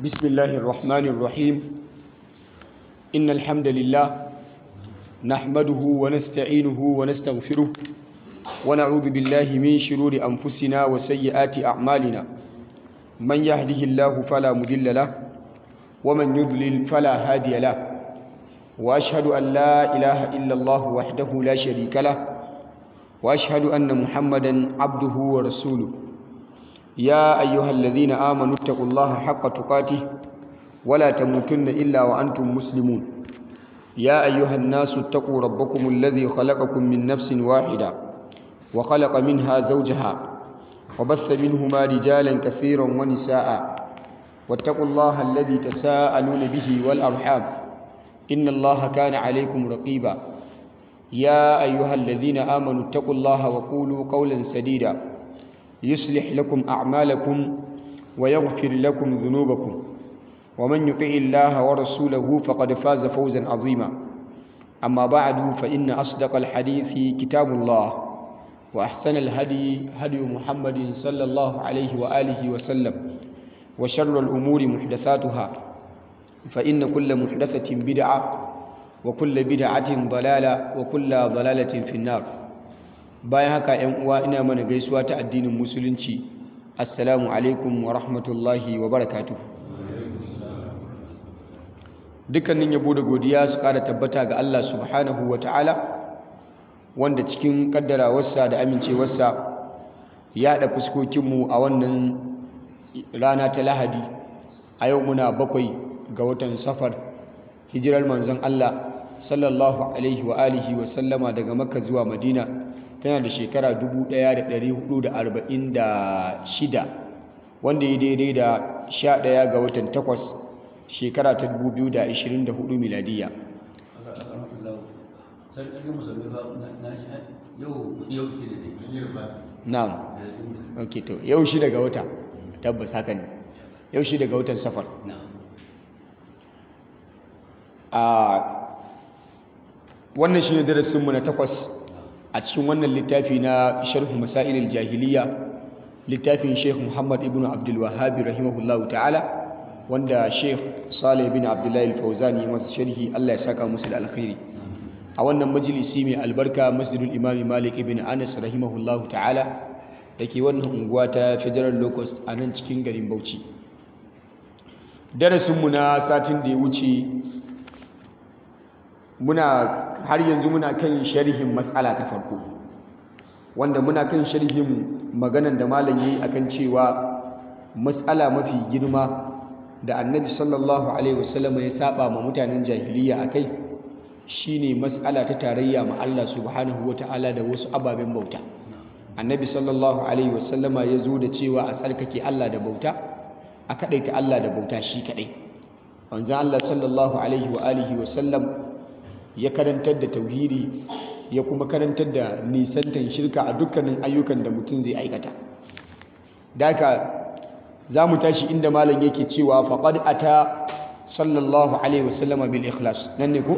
بسم الله الرحمن الرحيم إن الحمد لله نحمده ونستعينه ونستغفره ونعوذ بالله من شرور أنفسنا وسيئات أعمالنا من يهده الله فلا مضل له ومن يضلل فلا هادي له وأشهد أن لا إله إلا الله وحده لا شريك له وأشهد أن محمدا عبده ورسوله يا أيها الذين آمنوا اتقوا الله حق تقاته ولا تموتن إلا وأنتم مسلمون يا أيها الناس اتقوا ربكم الذي خلقكم من نفس واحدة وخلق منها زوجها وبث منهما رجالا كثيرا ونساء واتقوا الله الذي تساءلون به والأرحام إن الله كان عليكم رقيبا يا أيها الذين آمنوا اتقوا الله وقولوا قولا سديدا يصلح لكم أعمالكم ويغفر لكم ذنوبكم ومن يطع الله ورسوله فقد فاز فوزا عظيما أما بعد فإن أصدق الحديث كتاب الله وأحسن الهدي هدي محمد صلى الله عليه وآله وسلم وشر الأمور محدثاتها فإن كل محدثة بدعة وكل بدعة ضلالة وكل ضلالة في النار bayan haka ‘yan uwa ina mana gaisuwa ta addinin musulunci assalamu alaikum wa rahmatullahi wa barakatu dukkanin yabo da godiya su ƙara tabbata ga Allah subhanahu wa ta'ala wanda cikin ƙaddarawarsa da amincewarsa ya haɗa fuskokinmu a wannan rana ta lahadi a yau muna bakwai ga watan safar hijirar manzon Allah sallallahu alaihi wa alihi wa sallama daga makka zuwa madina tana da shekara 1446 wanda ya daidai da 11 ga watan 8 shekara ta 2024 miladiya na'am ok to yau shi daga wata tabbas haka ne yau shi daga watan safar a wannan shi ne darasinmu na takwas a cikin wannan littafi na sharhu masailil jahiliya littafin sheikh muhammad ibn abdul wahabi rahimahullahu ta'ala wanda sheikh salih bin abdullahi al-fawzani masa sharhi Allah ya saka musu da alkhairi a wannan majalisi mai albarka masjidul imam malik ibn anas rahimahullahu ta'ala dake wannan unguwa ta federal locust a nan cikin garin bauchi darasinmu na satin da ya wuce muna har yanzu muna kan sharhin matsala ta farko wanda muna kan sharhin maganan da malam yayi akan cewa matsala mafi girma da annabi sallallahu alaihi wasallam ya saba ma mutanen jahiliya akai shine matsala ta tarayya ma Allah subhanahu wataala da wasu ababen bauta annabi sallallahu alaihi wasallama ya zo da cewa a tsarkake Allah da bauta a kadaita Allah da bauta shi kadai wanzan Allah sallallahu alaihi wa alihi wasallam ya karantar da tauhidi ya kuma karantar da nisantan shirka a dukkanin ayyukan da mutum zai aikata daka za mu tashi inda malam yake cewa faqad ata sallallahu alaihi wasallama bil ikhlas nan ne ko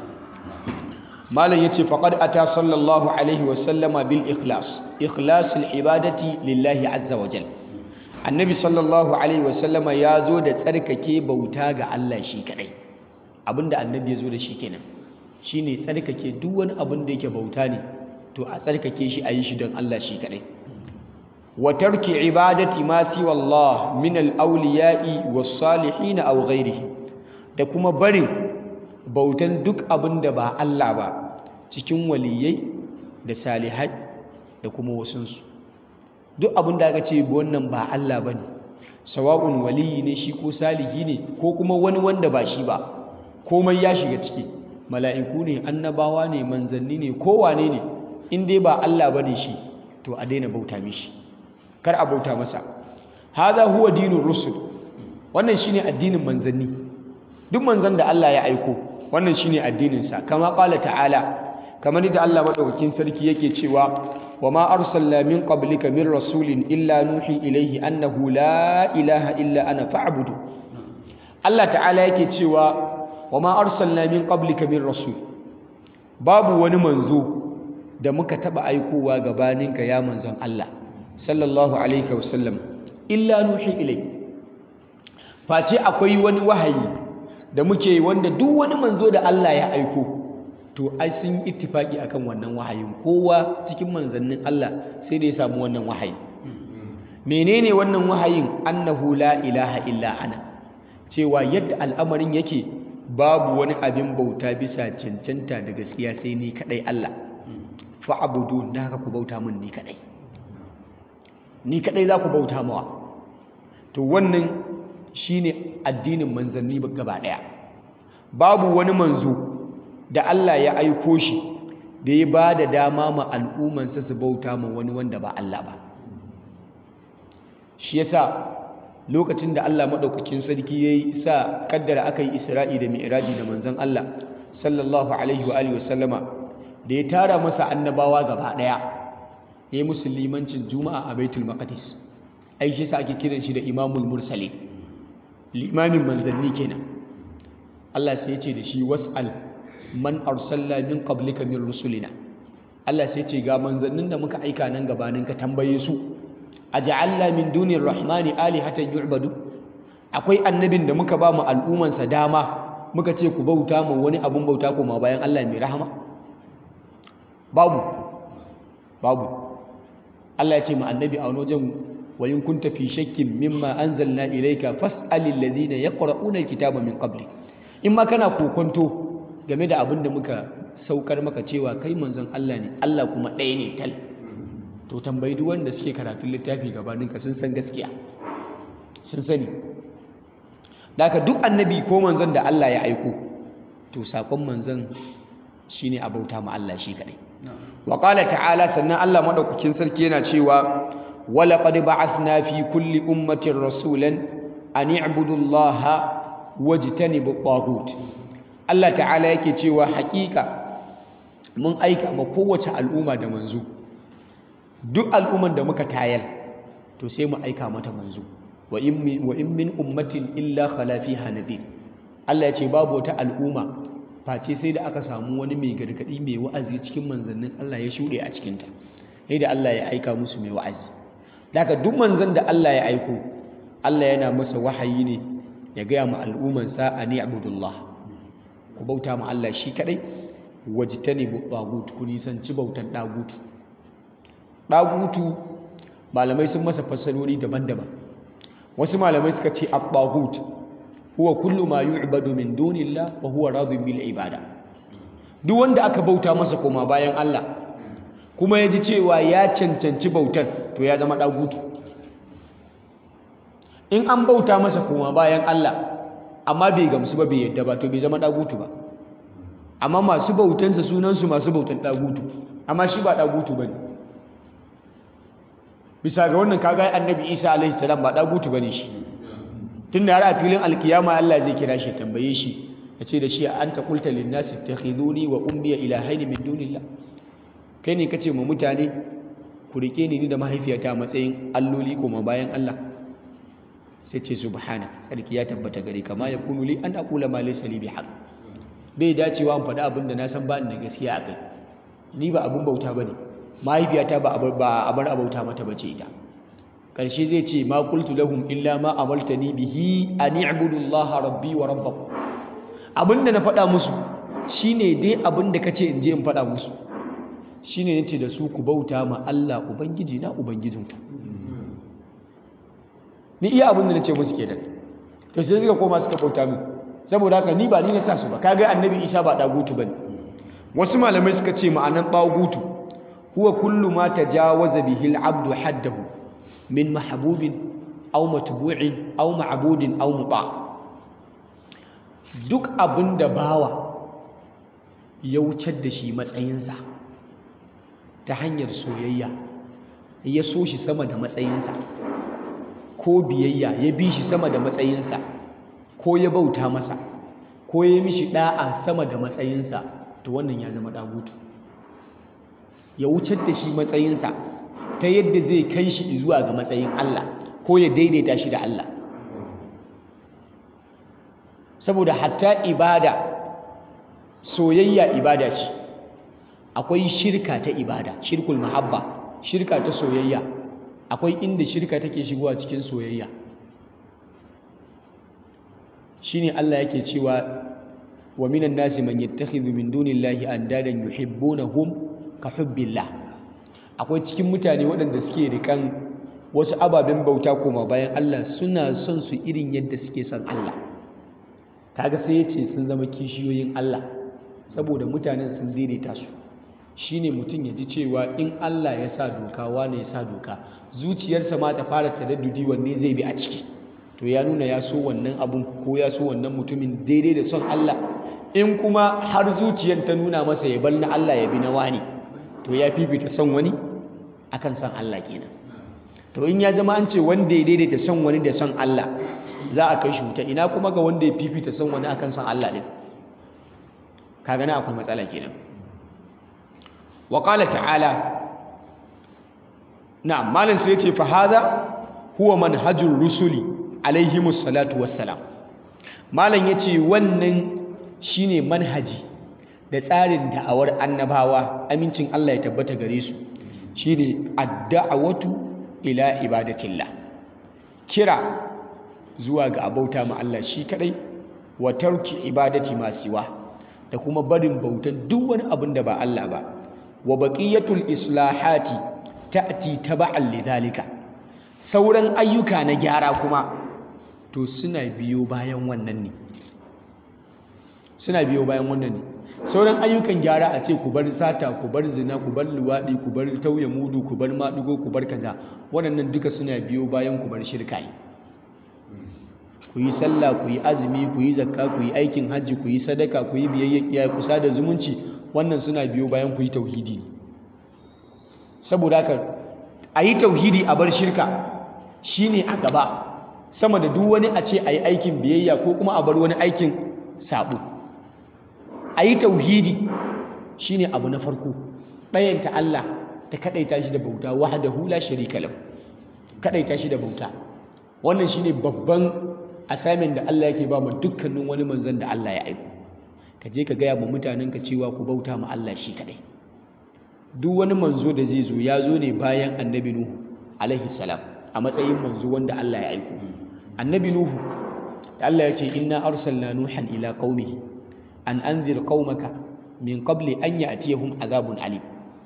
malam yace faqad ata sallallahu alaihi wasallama bil ikhlas ikhlasul ibadati lillahi azza wa jalla annabi sallallahu alaihi wasallama ya zo da tsarkake bauta ga Allah shi kadai abinda annabi ya zo da shi kenan shine tsarkake duk wani abin da yake bauta ne to a tsarkake shi a yi shi don Allah shi kadai wa tarki ibadati ma siwa Allah min al-awliya'i was-salihin aw ghairihi da kuma barin bautan duk abin da ba Allah ba cikin waliyai da salihai da kuma wasunsu duk abin da aka ce wannan ba Allah bane sawa'un waliyi ne shi ko salihi ne ko kuma wani wanda ba shi ba komai ya shiga ciki mala'iku ne annabawa ne manzanni ne kowane ne in dai ba Allah bane shi to a daina bauta mishi kar a bauta masa hadha huwa dinur rusul wannan shine addinin manzanni duk manzan da Allah ya aiko wannan shine addinin sa kama qala ta'ala kamar da Allah madaukakin sarki yake cewa wama arsalna min qablika min rasulin illa nuhi ilayhi annahu la ilaha illa ana fa'budu Allah ta'ala yake cewa wama arsalna min qablika min rasul babu wani manzo da muka taba aikowa gabaninka ya manzon Allah sallallahu alaihi wasallam illa nuhi ilai face akwai wani wahayi da muke wanda duk wani manzo da Allah ya aiko to ai sun ittifaki akan wannan wahayin kowa cikin manzannin Allah sai da ya samu wannan wahayi menene wannan wahayin annahu la ilaha illa ana cewa yadda al'amarin yake babu wani abin bauta bisa cancanta da gaskiya sai ni kadai Allah fa'budu da haka ku bauta min ni kadai ni kadai za ku bauta mawa to wannan shine addinin manzanni gaba daya babu wani manzo da Allah ya aiko shi da ya ba da dama ma al'ummansa su bauta ma wani wanda ba Allah ba shi yasa lokacin da Allah maɗaukakin sarki ya yi sa kaddara aka yi isra'i da mi'raji da manzon Allah sallallahu alaihi wa alihi wasallama da ya tara masa annabawa gaba ɗaya ya yi musu limancin juma'a a baitul maqdis ai shi sa ake kiran shi da imamul mursali limamin manzanni kenan Allah sai ya ce da shi was'al man arsalna min qablika min rusulina Allah sai ce ga manzannin da muka aika nan gabanin ka tambaye su aj'alna min dunir rahmani alihatan yu'badu akwai annabin da muka ba mu al'umman sa dama muka ce ku bauta mu wani abun bauta kuma bayan Allah mai rahama babu babu Allah ya ce ma annabi a wajen wa in kunta fi shakkin mimma anzalna ilayka fas'alil ladina yaqra'una alkitaba min qablik in ma kana kokonto game da abin da muka saukar maka cewa kai manzon Allah ne Allah kuma ɗaya ne tal to tambayi duk wanda suke karatun littafi gabaninka sun san gaskiya sun sani daga duk annabi ko manzon da Allah ya aiko to sakon manzon shine a bauta ma Allah shi kadai wa qala ta'ala sannan Allah madaukakin sarki yana cewa wala qad ba'athna fi kulli ummatin rasulan an i'budu Allah wajtanibu at Allah ta'ala yake cewa hakika mun aika ma kowace al'umma da manzo duk al'umman da muka tayar to sai mu aika mata manzo wa in min ummatin illa khala fiha nadir Allah ya ce babu wata al'umma face sai da aka samu wani mai gargadi mai wa'azi cikin manzannin Allah ya shuɗe a cikinta sai da Allah ya aika musu mai wa'azi daga duk manzon da Allah ya aiko Allah yana masa wahayi ne ya gaya ma al'ummansa a ni abudullah ku bauta ma Allah shi kadai wajtanibu tagut ku nisanci bautan dagutu dagutu malamai sun masa fassarori daban-daban wasu malamai suka ce at-tagut huwa kullu ma yu'badu min dunillah wa huwa radin bil ibada duk wanda aka bauta masa koma bayan Allah kuma ya ji cewa ya cancanci bautar to ya zama dagutu in an bauta masa koma bayan Allah amma bai gamsu ba bai yadda ba to bai zama dagutu ba amma masu bautansa sunansu masu bautan dagutu amma shi ba dagutu ba ne bisa ga wannan kaga annabi isa alaihi salam ba dagutu ba ne shi tun da har a filin alkiyama Allah zai kira shi tambaye shi ya ce da shi an ta kulta linnasi takhiduni wa ummiya ilahaini min dunillah kai ne kace ma mutane ku rike ni ni da mahaifiyata a matsayin alloli koma bayan Allah sai ce subhana sarki ya tabbata gare ka ma yakunu li an aqula ma laysa li bihaq bai dacewa in faɗi abin da na san ba ni da gaskiya a kai ni ba abin bauta bane mahaifiyata ba ba abar abauta mata bace ita karshe zai ce ma qultu lahum illa ma amaltani bihi an i'budu Allah rabbi wa rabbakum abinda na faɗa musu shine dai abinda kace in je in faɗa musu shine nace da su ku bauta ma Allah ubangiji na ubangijinku ni iya abin da na ce musu kenan to sai suka koma suka bauta min saboda haka ni ba ni na sa su ba kaga annabi isa ba dagutu bane wasu malamai suka ce ma'anan dagutu huwa kullu ma tajawaza bihi al-abdu haddahu min mahbubin aw matbu'in aw ma'budin aw muta duk abin da bawa ya wucar da shi matsayinsa ta hanyar soyayya ya so shi sama da matsayinsa ko biyayya ya bi shi sama da matsayinsa ko ya bauta masa ko ya mishi da'a sama da matsayinsa to wannan ya zama dagutu ya wucar da shi matsayinsa ta yadda zai kai shi zuwa ga matsayin Allah ko ya daidaita shi da Allah saboda hatta ibada soyayya ibada ce akwai shirka ta ibada shirkul mahabba shirka ta soyayya akwai inda shirka take shigowa cikin soyayya shine Allah yake cewa wa minan nasi man yattakhidhu min dunillahi andadan yuhibbunahum ka hubbillah akwai cikin mutane waɗanda suke rikan wasu ababen bauta koma bayan Allah suna son su irin yadda suke son Allah kaga sai yace sun zama kishiyoyin Allah saboda mutanen sun daidaita su shine mutum ya ji cewa in Allah ya sa doka wane ya sa doka zuciyarsa ma ta fara taraddudi wanne zai bi a ciki to ya nuna ya so wannan abun ko ya so wannan mutumin daidai da son Allah in kuma har zuciyar ta nuna masa ya bar na Allah ya bi na wani to ya fifita son wani akan son Allah kenan to in ya zama an ce wanda ya daidaita son wani da son Allah za a kai shi wuta ina kuma ga wanda ya fifita son wani akan son Allah din kaga na akwai matsala kenan wa qala ta'ala na'am malam sai yace fa hadha huwa manhajur rusuli alaihimus salatu wassalam malam yace wannan shine manhaji da tsarin da'awar annabawa amincin Allah ya tabbata gare su shine ad-da'watu ila ibadatillah kira zuwa ga abauta ma Allah shi kadai wa tarki ibadati ma siwa da kuma barin bautan duk wani abin da ba Allah ba wa baqiyatul islahati ta'ti taba'an lidhalika sauran ayyuka na gyara kuma to suna biyo bayan wannan ne suna biyo bayan wannan ne sauran ayyukan gyara a ce ku bar sata ku bar zina ku bar luwaɗi ku bar tauye mudu ku bar maɗigo ku bar kaza waɗannan duka suna biyo bayan ku bar shirka yi ku yi sallah ku yi azumi ku yi zakka ku yi aikin hajji ku yi sadaka ku yi biyayya ku sada zumunci wannan suna biyo bayan ku yi tauhidi ne saboda haka a yi tauhidi a bar shirka shine a gaba sama da duk wani a ce a yi aikin biyayya ko kuma a bar wani aikin sabo a yi tauhidi shine abu na farko ɗayanta Allah ta kaɗaita shi da bauta wahdahu la sharika lahu kaɗaita shi da bauta wannan shine babban assignment da Allah yake ba mu dukkanin wani manzon da Allah ya aiko ka je ka gaya ma mutanen ka cewa ku bauta ma Allah shi kaɗai duk wani manzo da zai zo ya zo ne bayan annabi Nuhu alaihi salam a matsayin manzo wanda Allah ya aiko annabi Nuhu da Allah ya ce inna arsalna nuhan ila qaumihi an anzir qaumaka min qabli an ya'tiyahum azabun alim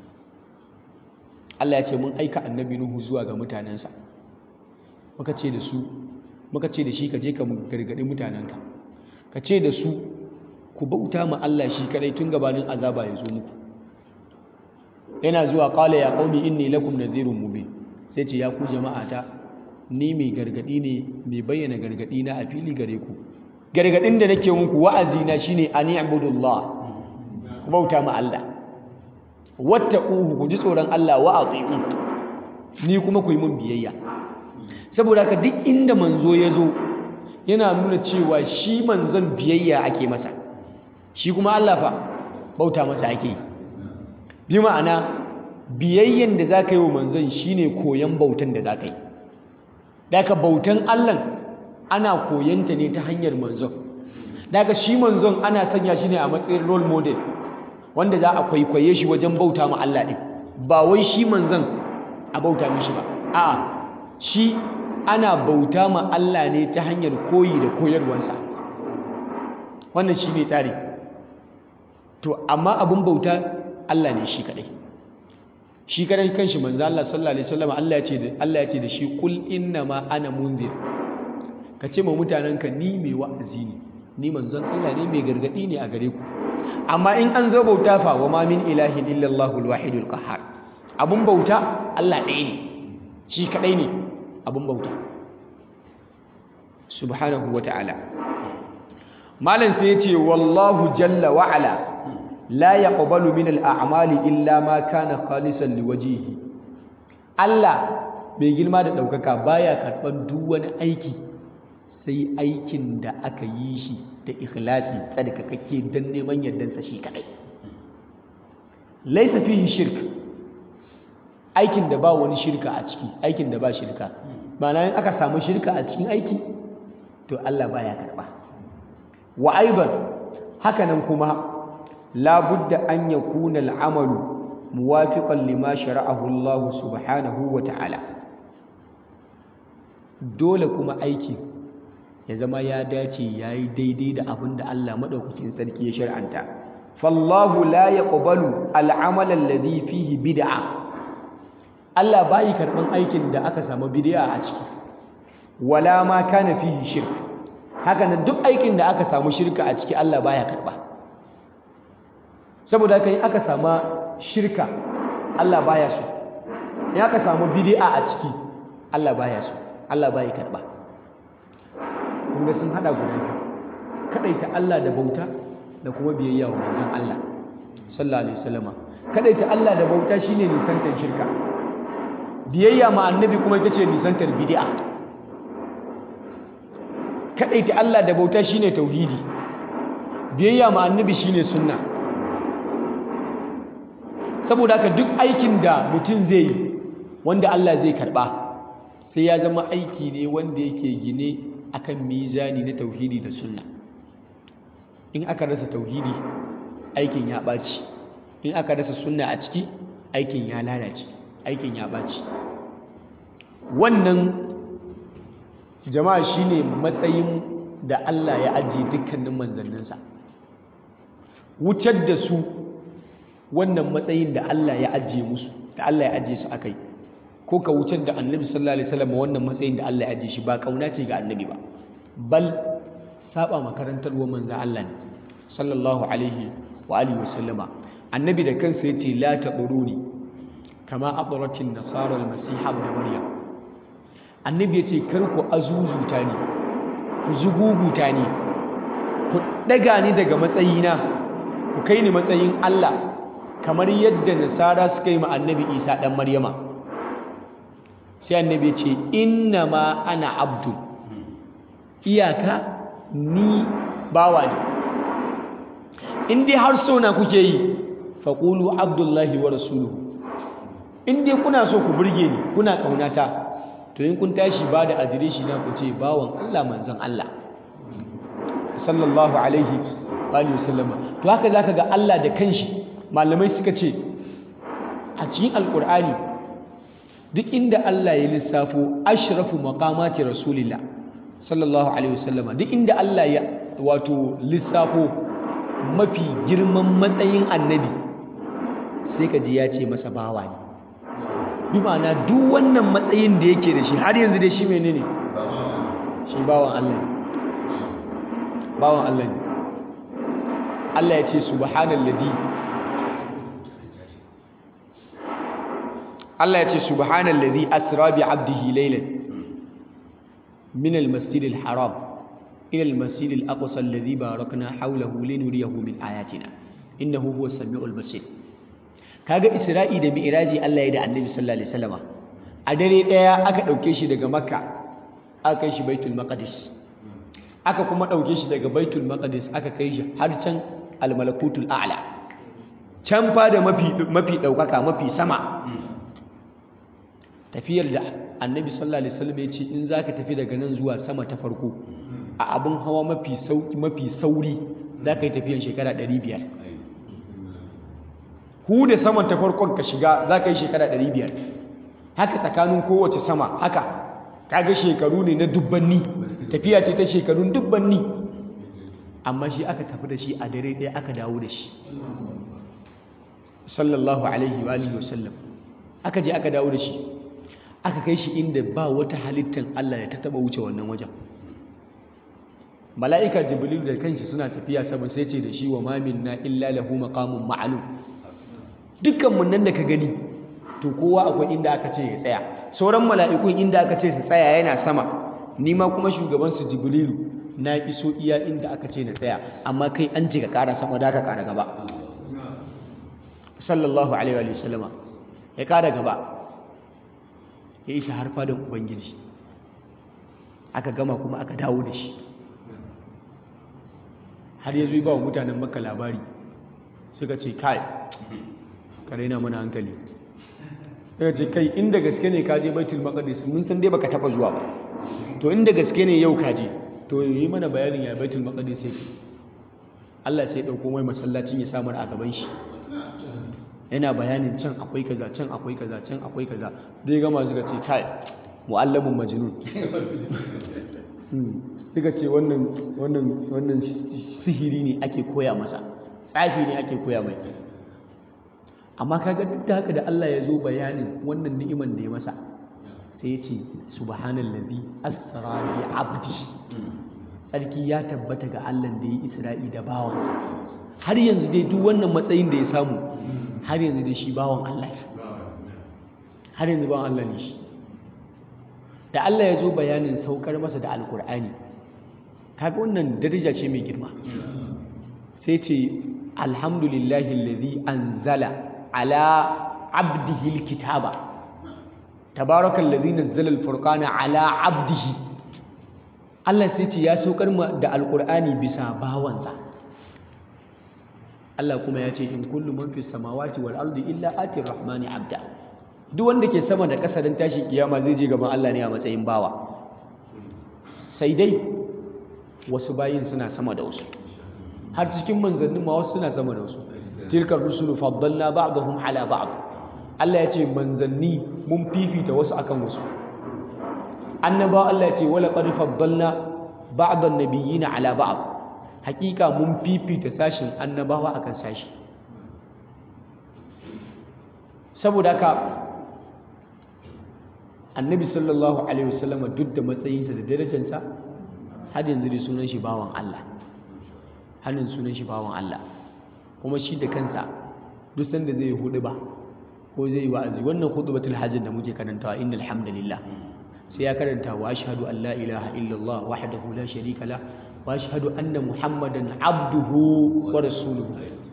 Allah ya ce mun aika annabi Nuhu zuwa ga mutanensa muka ce da su muka ce da shi ka je ka gargadi mutanenka ka ce da su ku bauta ma Allah shi kadai tun gabanin azaba ya zo muku yana zuwa qala ya qaumi inni lakum nadhirun mubin sai ce ya ku jama'ata ni mai gargadi ne mai bayyana gargadi na a fili gare ku gargadin da nake muku wa'azi na shine an i'budullah ku bauta ma Allah wattaquhu ku ji tsoron Allah wa ati'u ni kuma ku yi mun biyayya saboda haka duk inda manzo ya zo yana nuna cewa shi manzon biyayya ake masa shi kuma Allah fa bauta masa ake bi ma'ana biyayyan da zaka yi wa manzon shine koyan bautan da zaka yi daga bautan Allah ana koyanta ne ta hanyar manzon daga shi manzon ana sanya shi ne a matsayin role model wanda za a kwaikwaye shi wajen bauta ma Allah ɗin ba wai shi manzon a bauta mishi ba a'a shi ana bauta ma Allah ne ta hanyar koyi da koyarwansa wannan shi ne tsari to amma abin bauta Allah ne shi kadai shi kadai kanshi manzo Allah sallallahu alaihi wasallam Allah ya ce da Allah ya ce da shi kul inna ma ana munzir ka ce ma mutanenka ni mai wa'azi ne ni manzon Allah ne mai gargadi ne a gare ku amma in an zo bauta fa wa ma min ilahin illa Allahul wahidul qahhar abun bauta Allah ɗaya ne shi kadai ne abun bauta subhanahu wa ta'ala malam sai yace wallahu jalla wa ala la yaqbalu min al-a'mali illa ma kana khalisan liwajhihi Allah mai girma da daukaka baya karban duk wani aiki sai aikin da aka yi shi da ikhlasi tsarkakakke dan neman yardansa shi kadai laysa fihi shirk aikin da ba wani shirka a ciki aikin da ba shirka ma'ana in aka samu shirka a cikin aiki to Allah baya karba wa aidan hakanan kuma labudda an yakuna al'amalu muwafiqan lima shara'ahu Allah subhanahu wa ta'ala dole kuma aiki ya zama ya dace ya yi daidai da abin da Allah maɗaukakin sarki ya shar'anta fallahu la yaqbalu al'amala alladhi fihi bid'a Allah bayi karɓan aikin da aka samu bid'a a ciki wala ma kana fihi shirk haka nan duk aikin da aka samu shirka a ciki Allah baya karɓa saboda haka in aka samu shirka Allah baya so in aka samu bid'a a ciki Allah baya so Allah baya karɓa kun ga sun hada guda biyu kadaita Allah da bauta da kuma biyayya wa manzon Allah sallallahu alaihi wasallama kadaita Allah da bauta shine nisantar shirka biyayya ma annabi kuma ita ce nisantar bid'a kadaita Allah da bauta shine tauhidi biyayya ma annabi shine sunna saboda haka duk aikin da mutum zai yi wanda Allah zai karba sai ya zama aiki ne wanda yake gine akan mizani na tauhidi da sunna in aka rasa tauhidi aikin ya ɓaci in aka rasa sunna a ciki aikin ya lalace aikin ya ɓaci wannan jama'a shine matsayin da Allah ya ajiye dukkanin manzanninsa wucar da su wannan matsayin da Allah ya ajiye musu da Allah ya ajiye su akai ko ka wucar da annabi sallallahu alaihi wasallam wannan matsayin da Allah ya ajiye shi ba kauna ce ga annabi ba bal saba makarantar wa manzo Allah ne sallallahu alaihi wa alihi wasallama annabi da kansa yace la taquruni kama aqratin nasara al-masih ibn maryam annabi yace kar ku azuzuta ni ku zuguguta ni ku daga ni daga matsayina ku kai ni matsayin Allah kamar yadda nasara suka yi ma annabi Isa dan Maryama sai annabi yace inna ma ana abdu iyaka ni bawa ne in dai har sona kuke yi faƙulu abdullahi wa rasuluhu in dai kuna so ku burge ni kuna ƙaunata to in kun tashi ba da adireshi na ku ce bawan Allah manzon Allah sallallahu alaihi wa sallama to haka zaka ga Allah da kanshi malamai suka ce a cikin alkur'ani duk inda Allah ya lissafo ashrafu maqamati rasulillah sallallahu alaihi wasallama duk inda Allah ya wato lissafo mafi girman matsayin annabi sai ka ji ya ce masa bawa ne bi ma'ana duk wannan matsayin da yake da shi har yanzu dai shi menene shi bawan Allah ne bawan Allah ne Allah ya ce subhanalladhi Allah ya ce subhanalladhi asra bi 'abdihi laylan min al-masjid al-haram ila al-masjid al-aqsa alladhi barakna hawlahu linuriyahu min ayatina innahu huwa as-sami'ul basir kaga isra'i da mi'raji Allah ya da annabi sallallahu alaihi wasallama a dare daya aka dauke shi daga makka aka kai shi baitul maqdis aka kuma dauke shi daga baitul maqdis aka kai shi har can al-malakutul a'la can fa da mafi mafi daukaka mafi sama tafiyar da annabi sallallahu alaihi wasallam ya ce in zaka tafi daga nan zuwa sama ta farko a abin hawa mafi sauki mafi sauri zaka yi tafiyan shekara 500 hu da saman ta farkon ka shiga zaka yi shekara 500 haka tsakanin kowace sama haka kaga shekaru ne na dubbanni tafiya ce ta shekarun dubbanni amma shi aka tafi da shi a dare ɗaya aka dawo da shi sallallahu alaihi wa alihi wasallam aka je aka dawo da shi aka kai shi inda ba wata halittar Allah da ta taba wuce wannan wajen mala'ika jibril da kanshi suna tafiya sama sai ce da shi wa ma minna illa lahu maqamun ma'lum dukkan mun nan da ka gani to kowa akwai inda aka ce ya tsaya sauran mala'ikun inda aka ce su tsaya yana sama ni ma kuma shugaban su jibrilu na iso iya inda aka ce na tsaya amma kai an ce ka kara sama da ka kara gaba sallallahu alaihi wa sallama ya kara gaba ya isa har fadan ubangiji aka gama kuma aka dawo da shi har ya zuwa ba wa mutanen maka labari suka ce kai ka raina mana hankali suka ce kai inda gaske ne ka je baitul maqdis mun san dai baka taba zuwa ba to inda gaske ne yau ka je to yi mana bayanin ya baitul maqdis yake Allah sai ya dauko mai masallacin ya samar a gaban shi yana bayanin can akwai kaza can akwai kaza can akwai kaza dai gama suka ce kai mu'allamun majnun suka ce wannan wannan wannan sihiri ne ake koya masa tsafi ne ake koya mai amma kaga duk da haka da Allah ya zo bayanin wannan ni'iman da ya masa sai ya ce subhanallazi asra bi abdi sarki ya tabbata ga Allah da ya yi Isra'i da bawansa har yanzu dai duk wannan matsayin da ya samu har yanzu dai shi bawan Allah ne har yanzu bawan Allah ne shi da Allah ya zo bayanin saukar masa da alkur'ani kaga wannan daraja ce mai girma sai ce alhamdulillahi alladhi anzala ala abdihi alkitaba tabarakal ladhi nazzala alfurqana ala abdihi Allah sai ce ya saukar da alkur'ani bisa bawansa Allah kuma ya ce in kullu man fis samawati wal ardi illa atir rahmani abda duk wanda ke sama da ƙasa don tashi kiyama zai je gaban Allah ne a matsayin bawa sai dai wasu bayin suna sama da wasu har cikin manzannin ma wasu suna sama da wasu tilkar rusulu faddalna ba'dahum ala ba'd Allah ya ce manzanni mun fifita wasu akan wasu annabawa Allah ya ce wala qad faddalna ba'dan nabiyina ala ba'd hakika mun fifita sashin annabawa akan sashi saboda haka annabi sallallahu alaihi wasallama duk da matsayinsa da darajarsa har yanzu dai sunan shi bawan Allah har yanzu sunan shi bawan Allah kuma shi da kansa duk sanda zai hudu ba ko zai yi wa'azi wannan khutbatul hajj da muke karantawa innal hamdalillah sai ya karanta wa ashhadu an la ilaha illallah wahdahu la sharika la wa ashhadu anna muhammadan abduhu wa rasuluhu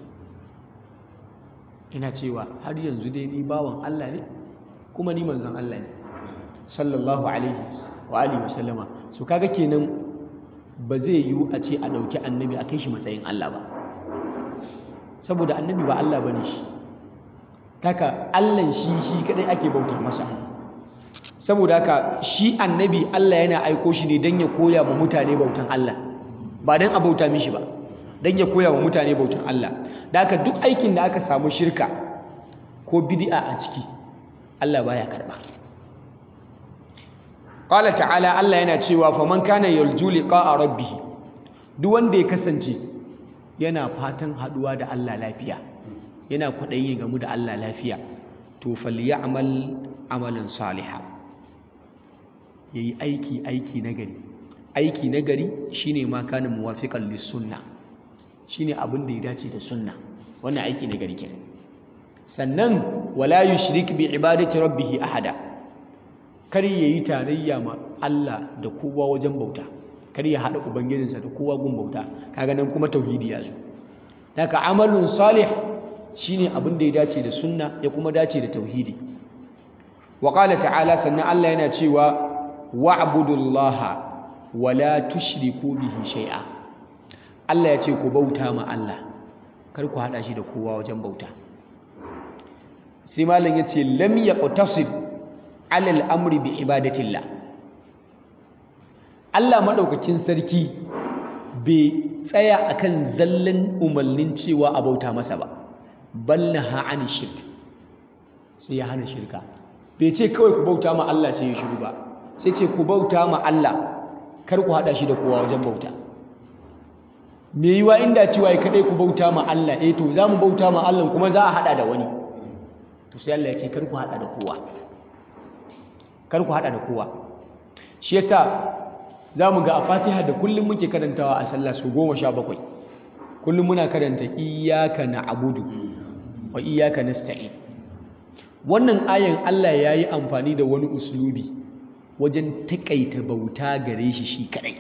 ina cewa har yanzu dai ni bawan Allah ne kuma ni manzon Allah ne sallallahu alaihi wa alihi wa sallama so kaga kenan ba zai yiwu a ce a ɗauki annabi a kai shi matsayin Allah ba saboda annabi ba Allah bane shi kaka Allah shi shi kadai ake bauta masa saboda haka shi annabi Allah yana aiko shi ne don ya koya wa mutane bautan Allah ba don a bauta mishi ba don ya koya wa mutane bautan Allah da haka duk aikin da aka samu shirka ko bid'a a ciki Allah baya karba Qala ta'ala Allah yana cewa faman kana yarju liqa'a rabbih duk wanda ya kasance yana fatan haduwa da Allah lafiya yana kwaɗayin ya gamu da Allah lafiya to falyamal amalan salihan yayi aiki aiki nagari aiki nagari shine ma kana muwafiqan lis sunna shine abin da ya dace da sunna wannan aiki nagari kenan sannan wala yushrik bi ibadati rabbih ahada kar yayi tarayya ma Allah da kowa wajen bauta kar ya hada ubangijinsa da kowa gun bauta kaga nan kuma tauhidi ya zo daga amalun salih shine abin da ya dace da sunna ya kuma dace da tauhidi wa qala ta'ala sannan Allah yana cewa wa'budullaha wa la tushriku bihi shay'a Allah ya ce ku bauta ma Allah kar ku hada shi da kowa wajen bauta sai malam yace lam yaqtasib ala al-amri bi ibadatillah Allah madaukakin sarki bai tsaya akan zallan umarnin cewa a bauta masa ba ballaha an shirk sai ya hana shirka bai ce kawai ku bauta ma Allah sai ya shiru ba sai ce ku bauta ma Allah kar ku hada shi da kowa wajen bauta me yiwa inda cewa ya kadai ku bauta ma Allah eh to za mu bauta ma Allah kuma za a hada da wani to sai Allah ya ce kar ku hada da kowa kar ku hada da kowa shi yasa za mu ga a Fatiha da kullum muke karantawa a sallah su goma sha bakwai kullum muna karanta iyyaka na'budu wa iyyaka nasta'in wannan ayan Allah ya yi amfani da wani uslubi wajen taƙaita bauta gare shi shi kaɗai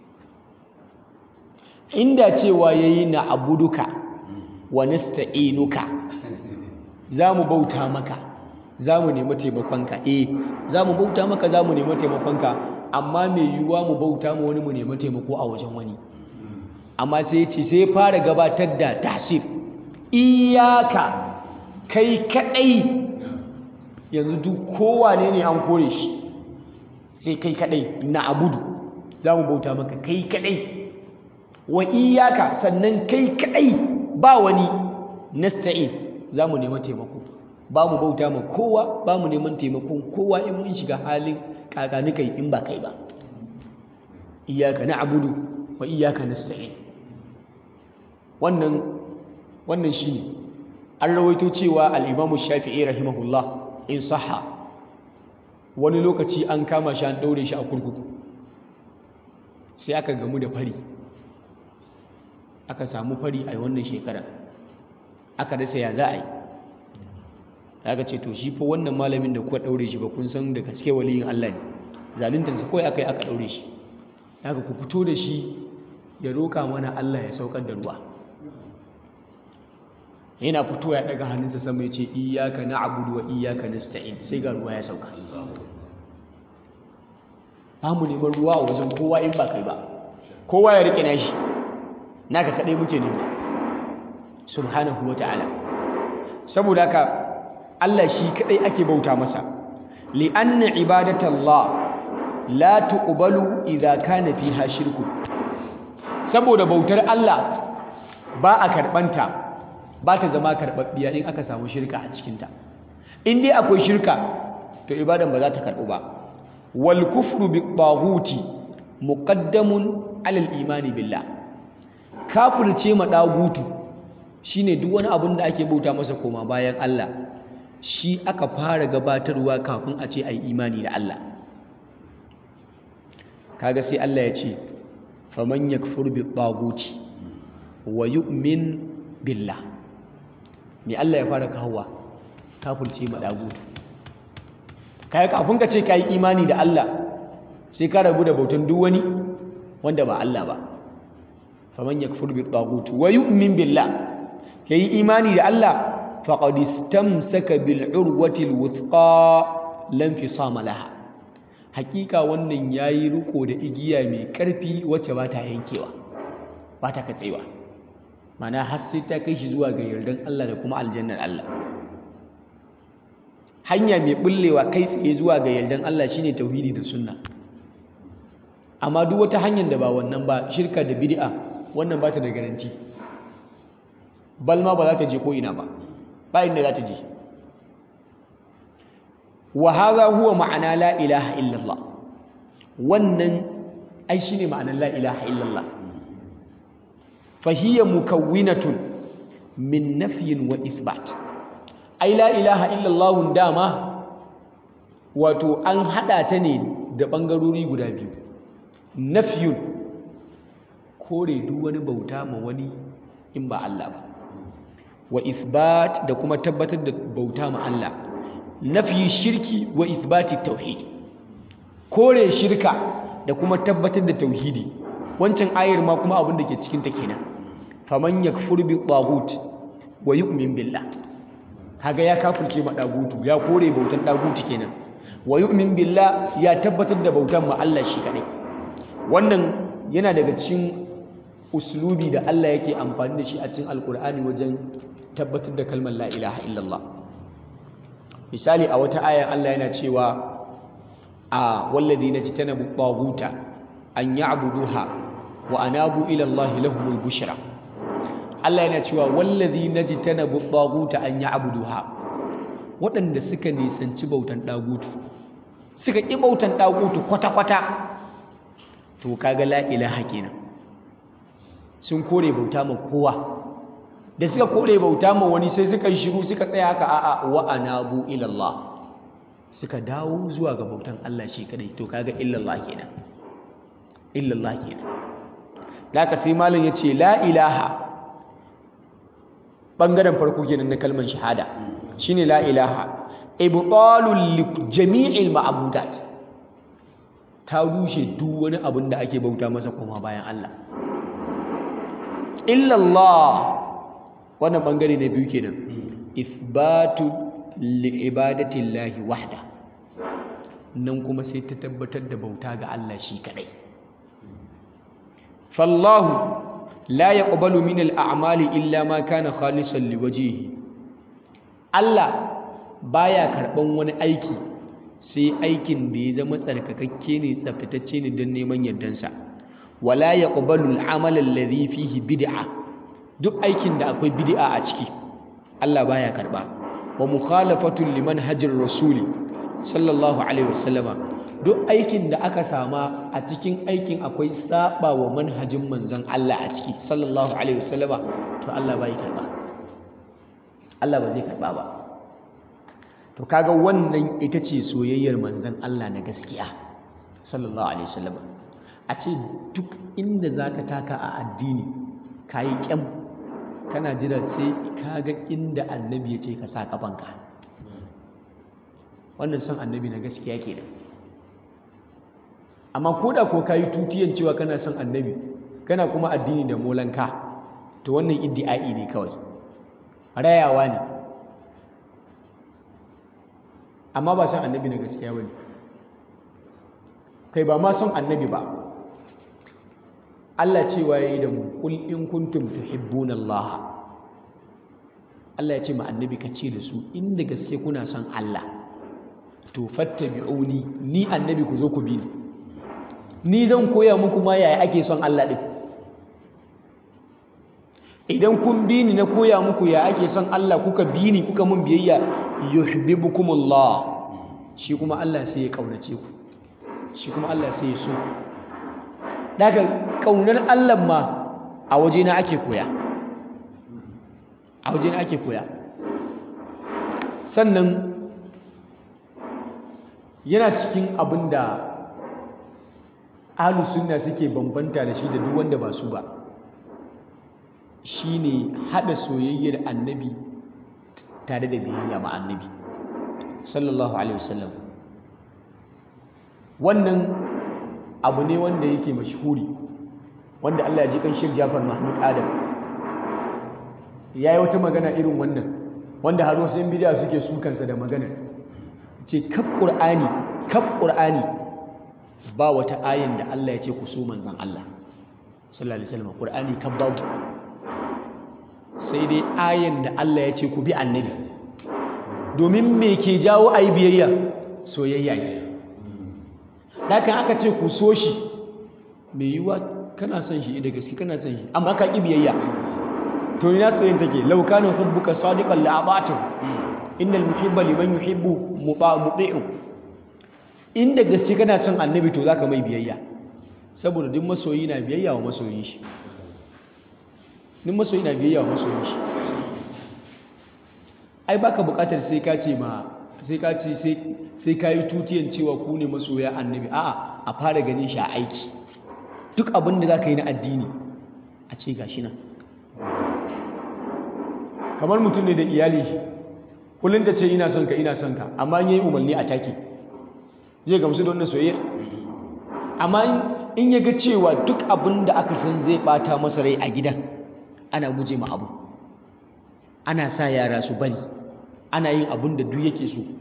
inda cewa ya yi na abuduka wa nasta'inuka za mu bauta maka za mu nemi taimakonka eh za mu bauta maka za mu nemi taimakonka amma mai yiwuwa mu bauta ma wani mu nemi taimako a wajen wani amma sai ce sai fara gabatar da tasir iyaka kai kaɗai yanzu duk kowane ne an kore shi sai kai kadai na abudu za mu bauta maka kai kadai wa iyaka sannan kai kadai ba wani nasta'in za mu nema taimako ba mu bauta ma kowa ba mu neman taimakon kowa in mun shiga halin kakanikai in ba kai ba iyyaka na'budu wa iyyaka nasta'in wannan wannan shine an rawaito cewa al-Imam Shafi'i rahimahullah in sahha wani lokaci an kama shi an daure shi a kurkuku sai aka gamu da fari aka samu fari a wannan shekarar aka rasa ya za a yi aka ce to shi fa wannan malamin da kuka daure shi ba kun san da gaske waliyin Allah ne zaluntarsa kawai aka yi aka daure shi aka ku fito da shi ya roka mana Allah ya saukar da ruwa yana fito ya daga hannunsa sama ya ce iyyaka na'budu wa iyyaka nasta'in sai ga ruwa ya sauka ba mu neman ruwa a wajen kowa in ba kai ba kowa ya rike nashi naka kadai muke nema subhanahu wa ta'ala saboda haka Allah shi kadai ake bauta masa li'anna ibadatallah la tuqbalu idza kana fiha shirku saboda bautar Allah ba a karbanta ba ta zama karbabbiya in aka samu shirka a cikinta in dai akwai shirka to ibadan ba za ta karbu ba wal kufru bi taghuti muqaddamun alal imani billah kafirce ma dagutu shine duk wani abin da ake bauta masa koma bayan Allah shi aka fara gabatarwa kafin a ce ai imani da Allah kaga sai Allah ya ce faman yakfur bi taghuti wa yu'min billah me Allah ya fara kawowa kafirce ma dagutu kai kafin ka ce kai imani da Allah sai ka rabu da bautan duk wani wanda ba Allah ba faman yakfur bi taghut wa yu'min billah yayi imani da Allah faqad istamsaka bil urwati al wuthqa lam fisama laha hakika wannan yayi riko da igiya mai karfi wacce ba ta yankewa ba ta katsewa mana har sai ta kai shi zuwa ga yardan Allah da kuma aljannar Allah hanya mai bullewa kai tsaye zuwa ga yardan Allah shine tauhidi da sunna amma duk wata hanyar da ba wannan ba shirka da bid'a wannan ba ta da garanti bal ma ba za ta je ko ina ba ba inda za ta je wa hadha huwa ma'ana la ilaha illallah wannan ai shine ma'anar la ilaha illallah fa hiya mukawwinatun min nafyin wa ithbat ai la ilaha illallah dama wato an hada ta ne da bangarori guda biyu nafyun kore duk wani bauta ma wani in ba Allah ba wa ithbat da kuma tabbatar da bauta ma Allah nafyi shirki wa ithbati tauhid kore shirka da kuma tabbatar da tauhidi wancan ayar ma kuma abin da ke cikin ta kenan faman yakfur bi taghut wa yu'min billah kaga ya kafirce ma dagutu ya kore bautan dagutu kenan wa yu'min billah ya tabbatar da bautan ma Allah shi kadai wannan yana daga cikin uslubi da Allah yake amfani da shi a cikin alkur'ani wajen tabbatar da kalmar la ilaha illallah misali a wata ayan Allah yana cewa a walladhina jitanabu taghuta an ya'buduha wa anabu ila Allah lahumul bushra Allah yana cewa walladhina jitanabu taghuta an ya'buduha waɗanda suka nisanci bautan dagutu suka ƙi bautan dagutu kwata-kwata to kaga la ilaha kenan sun kore bauta ma kowa da suka kore bauta ma wani sai suka shiru suka tsaya haka a'a wa anabu ila Allah suka dawo zuwa ga bautan Allah shi kadai to kaga illallah kenan illallah kenan laka sai malam yace la ilaha bangaren farko kenan na kalmar shahada shine la ilaha ibtalul li jami'il ma'budat ta rushe duk wani abin da ake bauta masa koma bayan Allah illallah wannan bangare na biyu kenan ithbatu li ibadatillahi wahda nan kuma sai ta tabbatar da bauta ga Allah shi kadai fallahu la yaqbalu min al-a'mali illa ma kana khalisan liwajhihi Allah baya karban wani aiki sai aikin da ya zama tsarkakakke ne tsaftatacce ne don neman yardansa wala yaqbalu al-amal alladhi fihi bid'a duk aikin da akwai bid'a a ciki Allah baya karba wa mukhalafatu liman hajjar rasuli sallallahu alaihi wasallama duk aikin da aka sama a cikin aikin akwai saba wa manhajin manzon Allah a ciki sallallahu alaihi wasallama to Allah bai karba Allah ba zai karba ba to kaga wannan ita ce soyayyar manzon Allah na gaskiya sallallahu alaihi wasallama a ce duk inda zaka taka a addini kayi kyam kana jira sai kaga inda annabi ya ce ka sa kafanka wannan son annabi na gaskiya kenan amma ko da ko kayi tutiyan cewa kana son annabi kana kuma addini da molanka to wannan iddi'ai ne kawai rayawa ne amma ba son annabi na gaskiya bane kai ba ma son annabi ba Allah cewa yayi da mu kul in kuntum tuhibbuna Allah Allah ya ce ma annabi ka ce da su inda gaske kuna son Allah to fattabi'uni ni annabi ku zo ku bi ni ni zan koya muku ma yaya ake son Allah din idan kun bi ni na koya muku ya ake son Allah kuka bi ni kuka mun biyayya yuhibbukumullah shi kuma Allah sai ya kaunace ku shi kuma Allah sai ya so daga kaunar Allah ma a waje na ake koya a waje na ake koya sannan yana cikin abin da ahlus sunna suke bambanta da shi da duk wanda ba su ba shine hada soyayyar annabi tare da biyayya ma annabi sallallahu alaihi wasallam wannan abu ne wanda yake mashhuri wanda Allah ya ji kan Sheikh Jafar Mahmud Adam yayi wata magana irin wannan wanda har wasu bidiya suke sukansa da magana ce kaf Qur'ani kaf Qur'ani ba wata ayin da Allah ya ce ku so manzon Allah sallallahu alaihi wasallam Qur'ani kaf babu sai dai ayin da Allah ya ce ku bi annabi domin me ke jawo ayi biyayya soyayya ne dakan aka ce ku so shi mai yiwuwa kana son shi da gaske kana son shi amma ka ƙi biyayya to ina soyayya take law kana hubbuka sadiqan la abatu innal muhibba liman yuhibbu muti'u inda gaske kana son annabi to zaka mai biyayya saboda duk masoyi na biyayya wa masoyin shi duk masoyi na biyayya wa masoyin shi ai baka bukatar sai ka ce ma sai ka ce sai ka yi tutiyan cewa ku ne masoya annabi a'a a fara ganin shi a aiki duk abin da za ka yi na addini a ce ga shi nan kamar mutum ne da iyali kullum ta ce ina son ka ina son ka amma in yi umarni a take zai gamsu da wannan soyayya amma in ya ga cewa duk abin da aka san zai bata masa rai a gidan ana guje ma abu ana sa yara su bari ana yin abin da duk yake so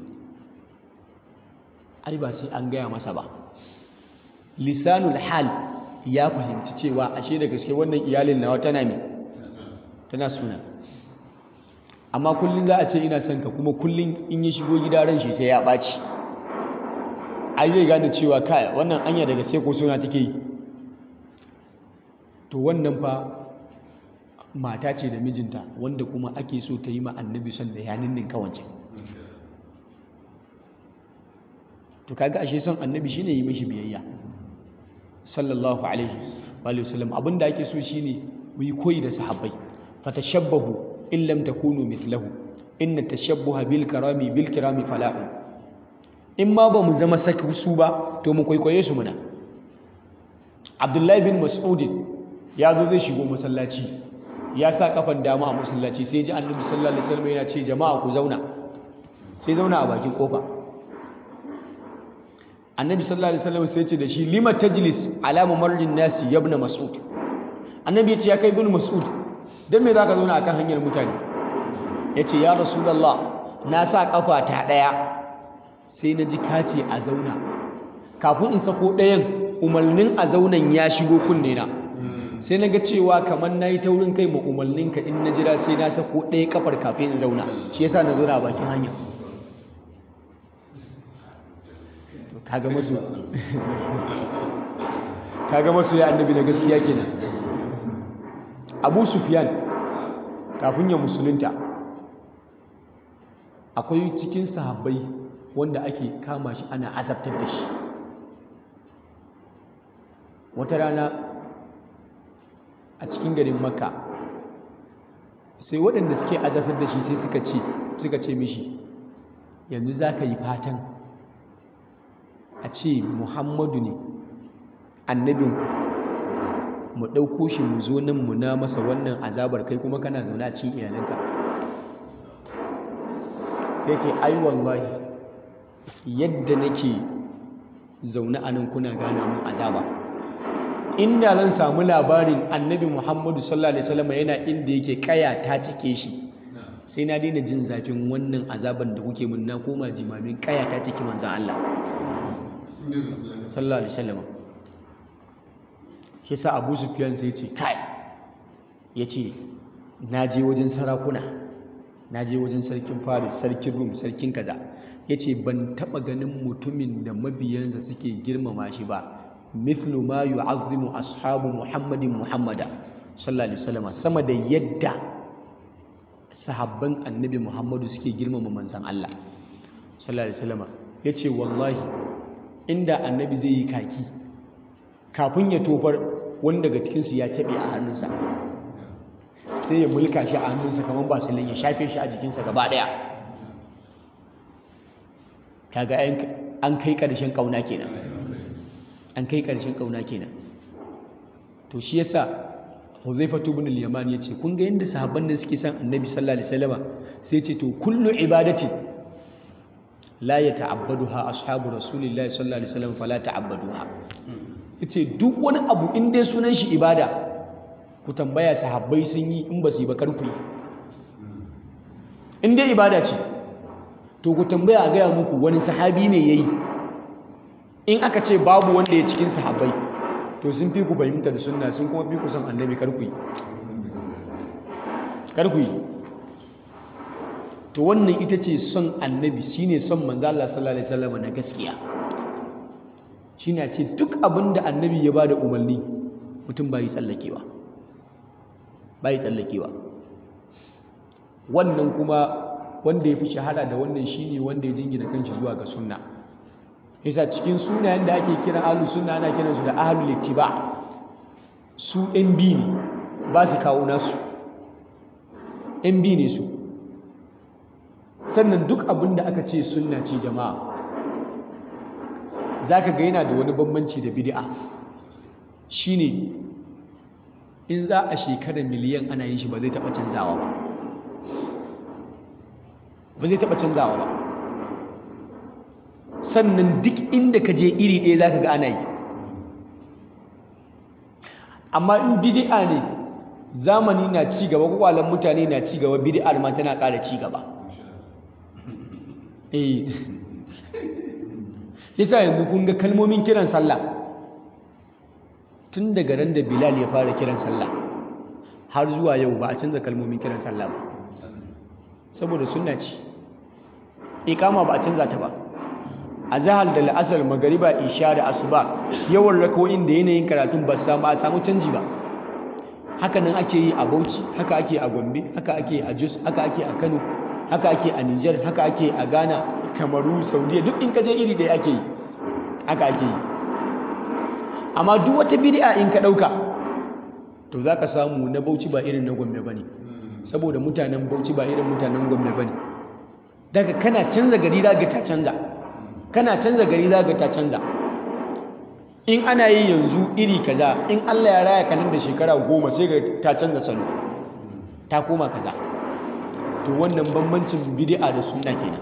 ai ba sai an gaya masa ba lisanul hal ya fahimci cewa ashe da gaske wannan iyalin nawa tana me tana suna amma kullum za a ce ina son ka kuma kullum in ya shigo gida ran shi sai ya ɓaci ai zai gane cewa kai wannan anya da gaske ko suna take yi to wannan fa mata ce da mijinta wanda kuma ake so ta yi ma annabi son da yanin din kawance to kaga ashe son annabi shine yi mishi biyayya sallallahu alaihi wa sallam abinda ake so shine mu yi koyi da sahabbai fatashabbahu in lam takunu mithlahu inna tashabbuha bil karami bil kirami falahu in ma ba mu zama saka su ba to mu kwaikwaye su muna abdullahi bin mas'ud ya zo zai shigo masallaci ya sa kafan dama a masallaci sai ji annabi sallallahu alaihi wasallam yana ce jama'a ku zauna sai zauna a bakin kofa annabi sallallahu alaihi wasallam sai ce da shi lima tajlis ala mamarrin nasi ya ibn mas'ud annabi ya ce ya kai ibn mas'ud dan me zaka zauna akan hanyar mutane yace ya rasulullah na sa kafa ta daya sai na ji kace a zauna kafin in sako dayan umarnin a zaunan ya shigo kunne na sai na ga cewa kamar na yi taurin kai ma umarninka in na jira sai na sako ɗaya kafar kafin in zauna shi yasa na zauna a bakin hanya kaga masu kaga masu ya annabi na gaskiya kenan abu sufyan kafin ya musulunta akwai cikin sahabbai wanda ake kama shi ana azabtar da shi wata rana a cikin garin makka sai waɗanda suke azabtar da shi sai suka ce suka ce mishi yanzu za ka yi fatan a ce muhammadu ne annabin mu ɗauko shi mu zo nan mu na masa wannan azabar kai kuma kana zaune a cikin iyalanka sai ce ai wallahi yadda nake zaune a nan kuna gana mun azaba inda zan samu labarin annabi muhammadu sallallahu alaihi wasallam yana inda yake kaya ta cike shi sai na daina jin zafin wannan azaban da kuke mun na koma jimamin kaya ta cike manzan Allah sallallahu alaihi wasallam shi sa Abu Sufyan sai ce kai yace na je wajen sarakuna na je wajen sarkin Faris sarkin Rum sarkin kaza yace ban taba ganin mutumin da mabiyansa suke girmama shi ba mithlu ma yu'azzimu ashabu Muhammadin Muhammada sallallahu alaihi wasallam sama da yadda sahabban annabi Muhammadu suke girmama manzon Allah sallallahu alaihi wasallam yace wallahi inda annabi zai yi kaki kafin ya tofar wani daga cikinsu ya taɓe a hannunsa sai ya mulka shi a hannunsa kamar basilin ya shafe shi a jikinsa gaba ɗaya kaga an kai ƙarshen ƙauna kenan an kai ƙarshen ƙauna kenan to shi yasa Huzaifatu ibn al-Yaman yace kun ga yanda sahabban da suke son Annabi sallallahu alaihi wasallam sai ce to kullu ibadati la yata'abbaduha ashabu rasulillahi sallallahu alaihi wasallam fala ta'abbaduha yace duk wani abu in dai sunan shi ibada ku tambaya sahabbai sun yi in ba su yi ba karku yi in dai ibada ce to ku tambaya a gaya muku wani sahabi ne yayi in aka ce babu wanda ya cikin sahabbai to sun fi ku fahimta da sunna sun kuma fi ku son annabi karku yi karku yi to wannan ita ce son annabi shine son manzo Allah sallallahu alaihi wasallam na gaskiya shine ce duk abin da annabi ya bada umarni mutum bai tsallakewa bai tsallakewa wannan kuma wanda ya fi shahara da wannan shine wanda ya jingina kanshi zuwa ga sunna yasa cikin sunayen da ake kira ahlu sunna ana kiransu da ahlul ittiba su ɗan bi ne ba su kawo nasu ɗan bi ne su sannan duk abin da aka ce sunna ce jama'a za ka ga yana da wani bambanci da bid'a shine in za a shekarar miliyan ana yin shi ba zai taɓa canzawa ba ba zai taɓa canzawa ba sannan duk inda ka je iri ɗaya za ka ga ana yi amma in bid'a ne zamani na ci gaba kwakwalen mutane na ci gaba bid'ar ma tana ƙara ci gaba eh yasa yanzu kun ga kalmomin kiran sallah tun daga ran da Bilal ya fara kiran sallah har zuwa yau ba a canza kalmomin kiran sallah ba saboda sunna ce iqama ba a canza ta ba azhar da la'asar magariba isha da asuba yawan rakawoyin da yanayin karatun ba samu a samu canji ba haka nan ake yi a Bauchi haka ake a Gombe haka ake a Jos haka ake a Kano haka ake a Niger haka ake a Ghana Kamaru Saudiya duk in ka je iri ɗaya ake yi haka ake yi amma duk wata bid'a in ka ɗauka to za ka samu na Bauchi ba irin na Gombe bane saboda mutanen Bauchi ba irin mutanen Gombe bane daga kana canza gari za ta canza kana canza gari za ta canza in ana yi yanzu iri kaza in Allah ya raya ka nan da shekara goma sai ga ta canza salo ta koma kaza to wannan bambancin bid'a da sunna kenan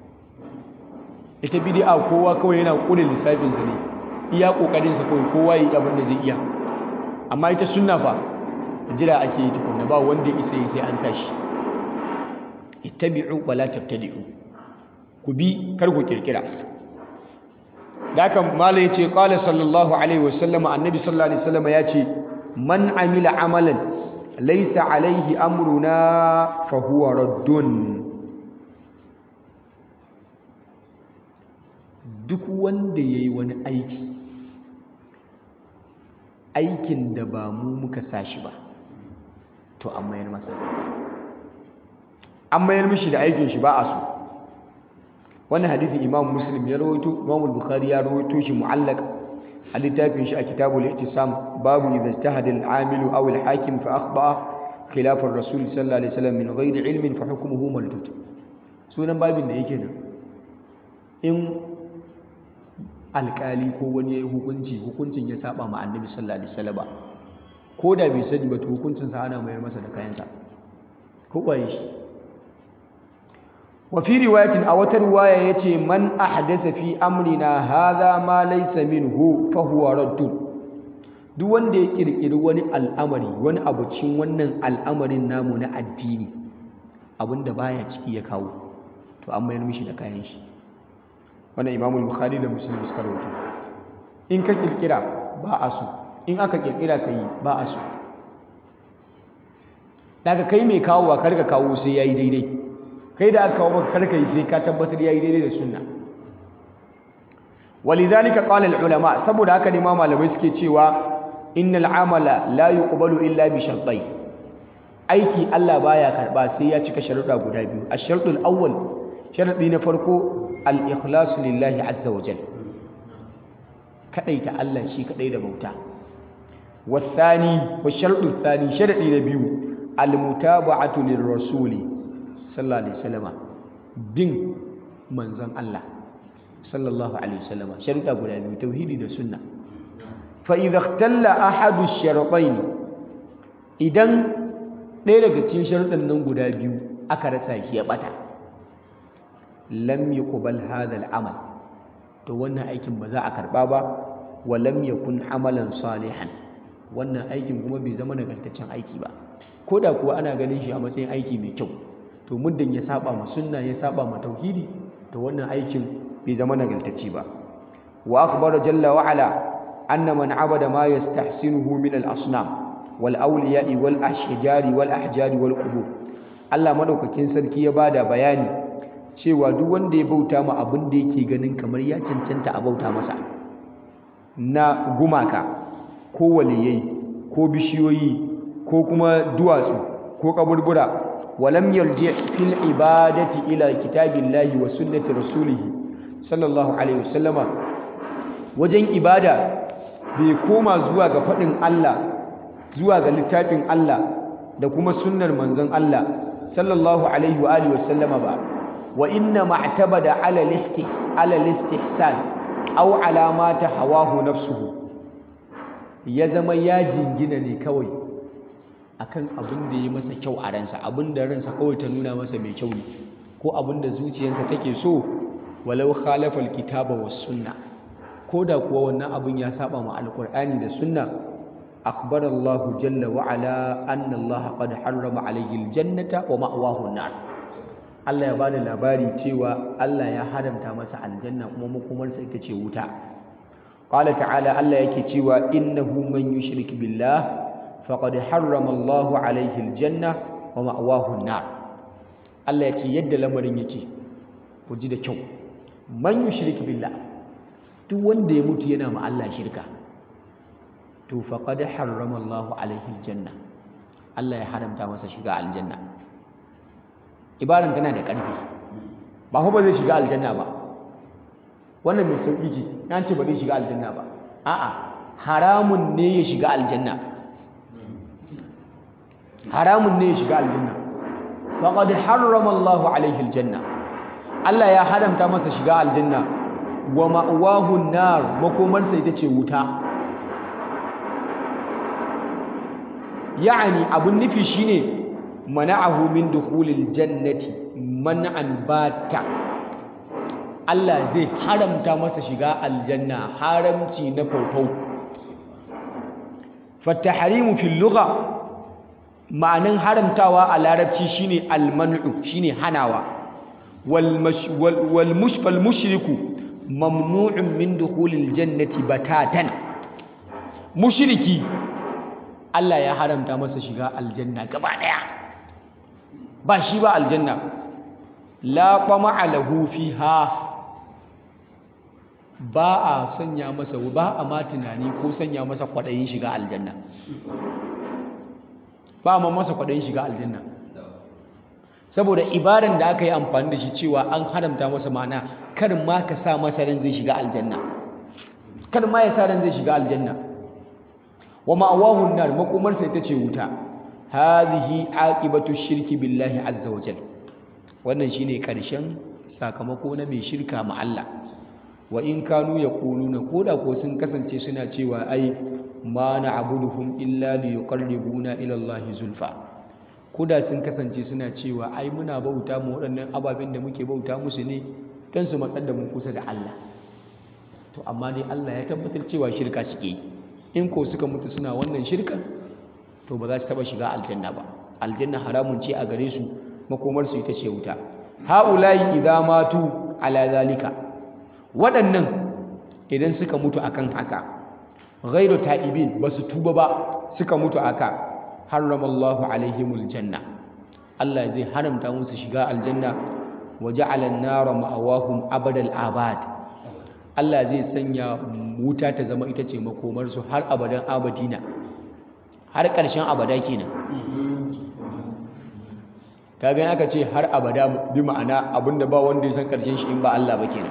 ita bid'a kowa kawai yana kure lissafin sa ne iya kokarin sa kawai kowa yi abin da zai iya amma ita sunna fa jira ake yi tukunna ba wanda isa yi sai an tashi ittabi'u wala tabtadi'u ku bi kar ku kirkira da haka malai yace qala sallallahu alaihi wasallam annabi sallallahu alaihi wasallam yace man amila amalan laysa alaihi amruna fa huwa raddun duk wanda yayi wani aiki aikin da ba mu muka sashi ba to an mayar masa an mayar mishi da aikin shi ba a so wannan hadisin imam muslim ya rawaito imam bukhari ya rawaito shi mu'allaq a littafin shi a kitabul ihtisam babu idza ijtahada al-amilu aw al-hakim fa akhta'a khilaf ar-rasul sallallahu alaihi wasallam min ghairi ilmin fa hukmuhu maldud sunan babin da yake nan in alkali ko wani ya yi hukunci hukuncin ya saba ma annabi sallallahu alaihi wasallam ko da bai sani ba to hukuncin sa ana mayar masa da kayansa ko kwaye shi wa fi riwayatin a wata riwaya yace man ahdatha fi amrina hadha ma laysa minhu fa huwa raddun duk wanda ya kirkiri wani al'amari wani abu cikin wannan al'amarin namu na addini abinda baya ciki ya kawo to an mayar mishi da kayan shi wannan imamul bukhari da muslim suka rawaito in ka kirkira ba a so in aka kirkira ka yi ba a so daga kai mai kawo wa karka kawo sai yayi daidai kai da aka kawo maka karka yi sai ka tabbatar yayi daidai da sunna walidhalika qala al ulama saboda haka ne ma malamai suke cewa innal amala la yuqbalu illa bi shartai aiki Allah baya karba sai ya cika sharuɗa guda biyu ash-shartul awwal sharadi na farko al-ikhlasu lillahi azza wa jalla kadaita Allah shi kadai da bauta والثاني والشرط الثاني شرط نبيو المتابعة للرسول صلى الله عليه وسلم بن منزل الله صلى الله عليه وسلم شرط أبو نبيو توحيد السنة فإذا اختل أحد الشرطين إذن ɗaya daga cikin sharuɗan nan guda biyu aka rasa shi ya ɓata lam yuqbal hadha al-amal to wannan aikin ba za a karɓa ba wa lam yakun amalan salihan wannan aikin kuma bai zama nagartaccen aiki ba ko da kuwa ana ganin shi a matsayin aiki mai kyau to muddin ya saba ma sunna ya saba ma tauhidi to wannan aikin bai zama nagartacce ba wa akhbara jalla wa ala anna man abada ma yastahsinuhu min al-asnam wal awliya'i wal ashjari wal ahjari wal qubur Allah madaukakin sarki ya bada bayani cewa duk wanda ya bauta ma abin da yake ganin kamar ya cancanta a bauta masa na gumaka ko waliyai ko bishiyoyi ko kuma duwatsu ko kaburbura walam yarji fil ibadati ila kitabillahi wa sunnati rasulih sallallahu alaihi wasallama wajen ibada bai koma zuwa ga faɗin Allah zuwa ga littafin Allah da kuma sunnar manzon Allah sallallahu alaihi wa alihi wasallama ba wa inna ma'tabada ala listih ala listihsan aw ala ma hawahu nafsuhu ya zama ya jingina ne kawai akan abin da ya masa kyau a ransa abin da ransa kawai ta nuna masa mai kyau ne ko abin da zuciyarsa take so walau khalafa alkitaba was sunna ko da kuwa wannan abin ya saba ma alqur'ani da sunna akhbara Allah jalla wa ala anna Allah qad harrama alayhi aljannata wa ma'wahu an-nar Allah ya bada labari cewa Allah ya haramta masa aljanna kuma makomarsa ita ce wuta qala ta'ala Allah yake cewa innahu man yushrik billah faqad harrama Allahu alayhi aljanna wa ma'wahu an-nar Allah ya ce yadda lamarin yake ku ji da kyau man yushrik billah duk wanda ya mutu yana ma Allah shirka to faqad harrama Allahu alayhi aljanna Allah ya haramta masa shiga aljanna ibaran tana da ƙarfi ba fa ba zai shiga aljanna ba wannan mai sauƙi ce na ce ba zai shiga aljanna ba a'a haramun ne ya shiga aljanna haramun ne ya shiga aljanna faqad harrama Allahu alaihi aljanna Allah ya haramta masa shiga aljanna wa ma'wahu an-nar makomarsa ita ce wuta ya'ani abun nufi shine mana'ahu min dukhulil jannati man'an bata Allah zai haramta masa shiga aljanna haramci na faufau fataharimu fil lugha ma'anan haramtawa a larabci shine alman'u shine hanawa wal wal mushfal mushriku mamnu'un min dukhulil jannati batatan mushriki Allah ya haramta masa shiga aljanna gaba daya ba shi ba aljanna la qama'a lahu fiha ba a sanya masa ba a ma tunani ko sanya masa kwaɗayin shiga aljanna ba ma masa kwaɗayin shiga aljanna saboda ibaran da aka yi amfani da shi cewa an haramta masa ma'ana kar ma ka sa masa ran zai shiga aljanna kar ma ya sa ran zai shiga aljanna wa ma'awahu nar makomarsa ita ce wuta hadhihi aqibatu shirki billahi azza wa jalla wannan shine karshen sakamako na mai shirka ma Allah wa in kanu yaquluna koda ko sun kasance suna cewa ai ma na'buduhum illa liyuqarribuna ila Allah zulfa koda sun kasance suna cewa ai muna bauta mu waɗannan ababen da muke bauta musu ne dan su matsar da mu kusa da Allah to amma dai Allah ya tabbatar cewa shirka suke yi in ko suka mutu suna wannan shirkan to ba za su taba shiga aljanna ba aljanna haramun ce a gare su makomar su ita ce wuta haula'i idza matu ala zalika waɗannan idan suka mutu akan haka ghairu ta'ibin ba su tuba ba suka mutu aka haramallahu alaihimul janna Allah zai haramta musu shiga aljanna wa ja'ala an-nara ma'awahum abadal abad Allah zai sanya wuta ta zama ita ce makomarsu har abadan abadina har ƙarshen abada kenan kaga aka ce har abada bi ma'ana abinda ba wanda ya san ƙarshen shi in ba Allah ba kenan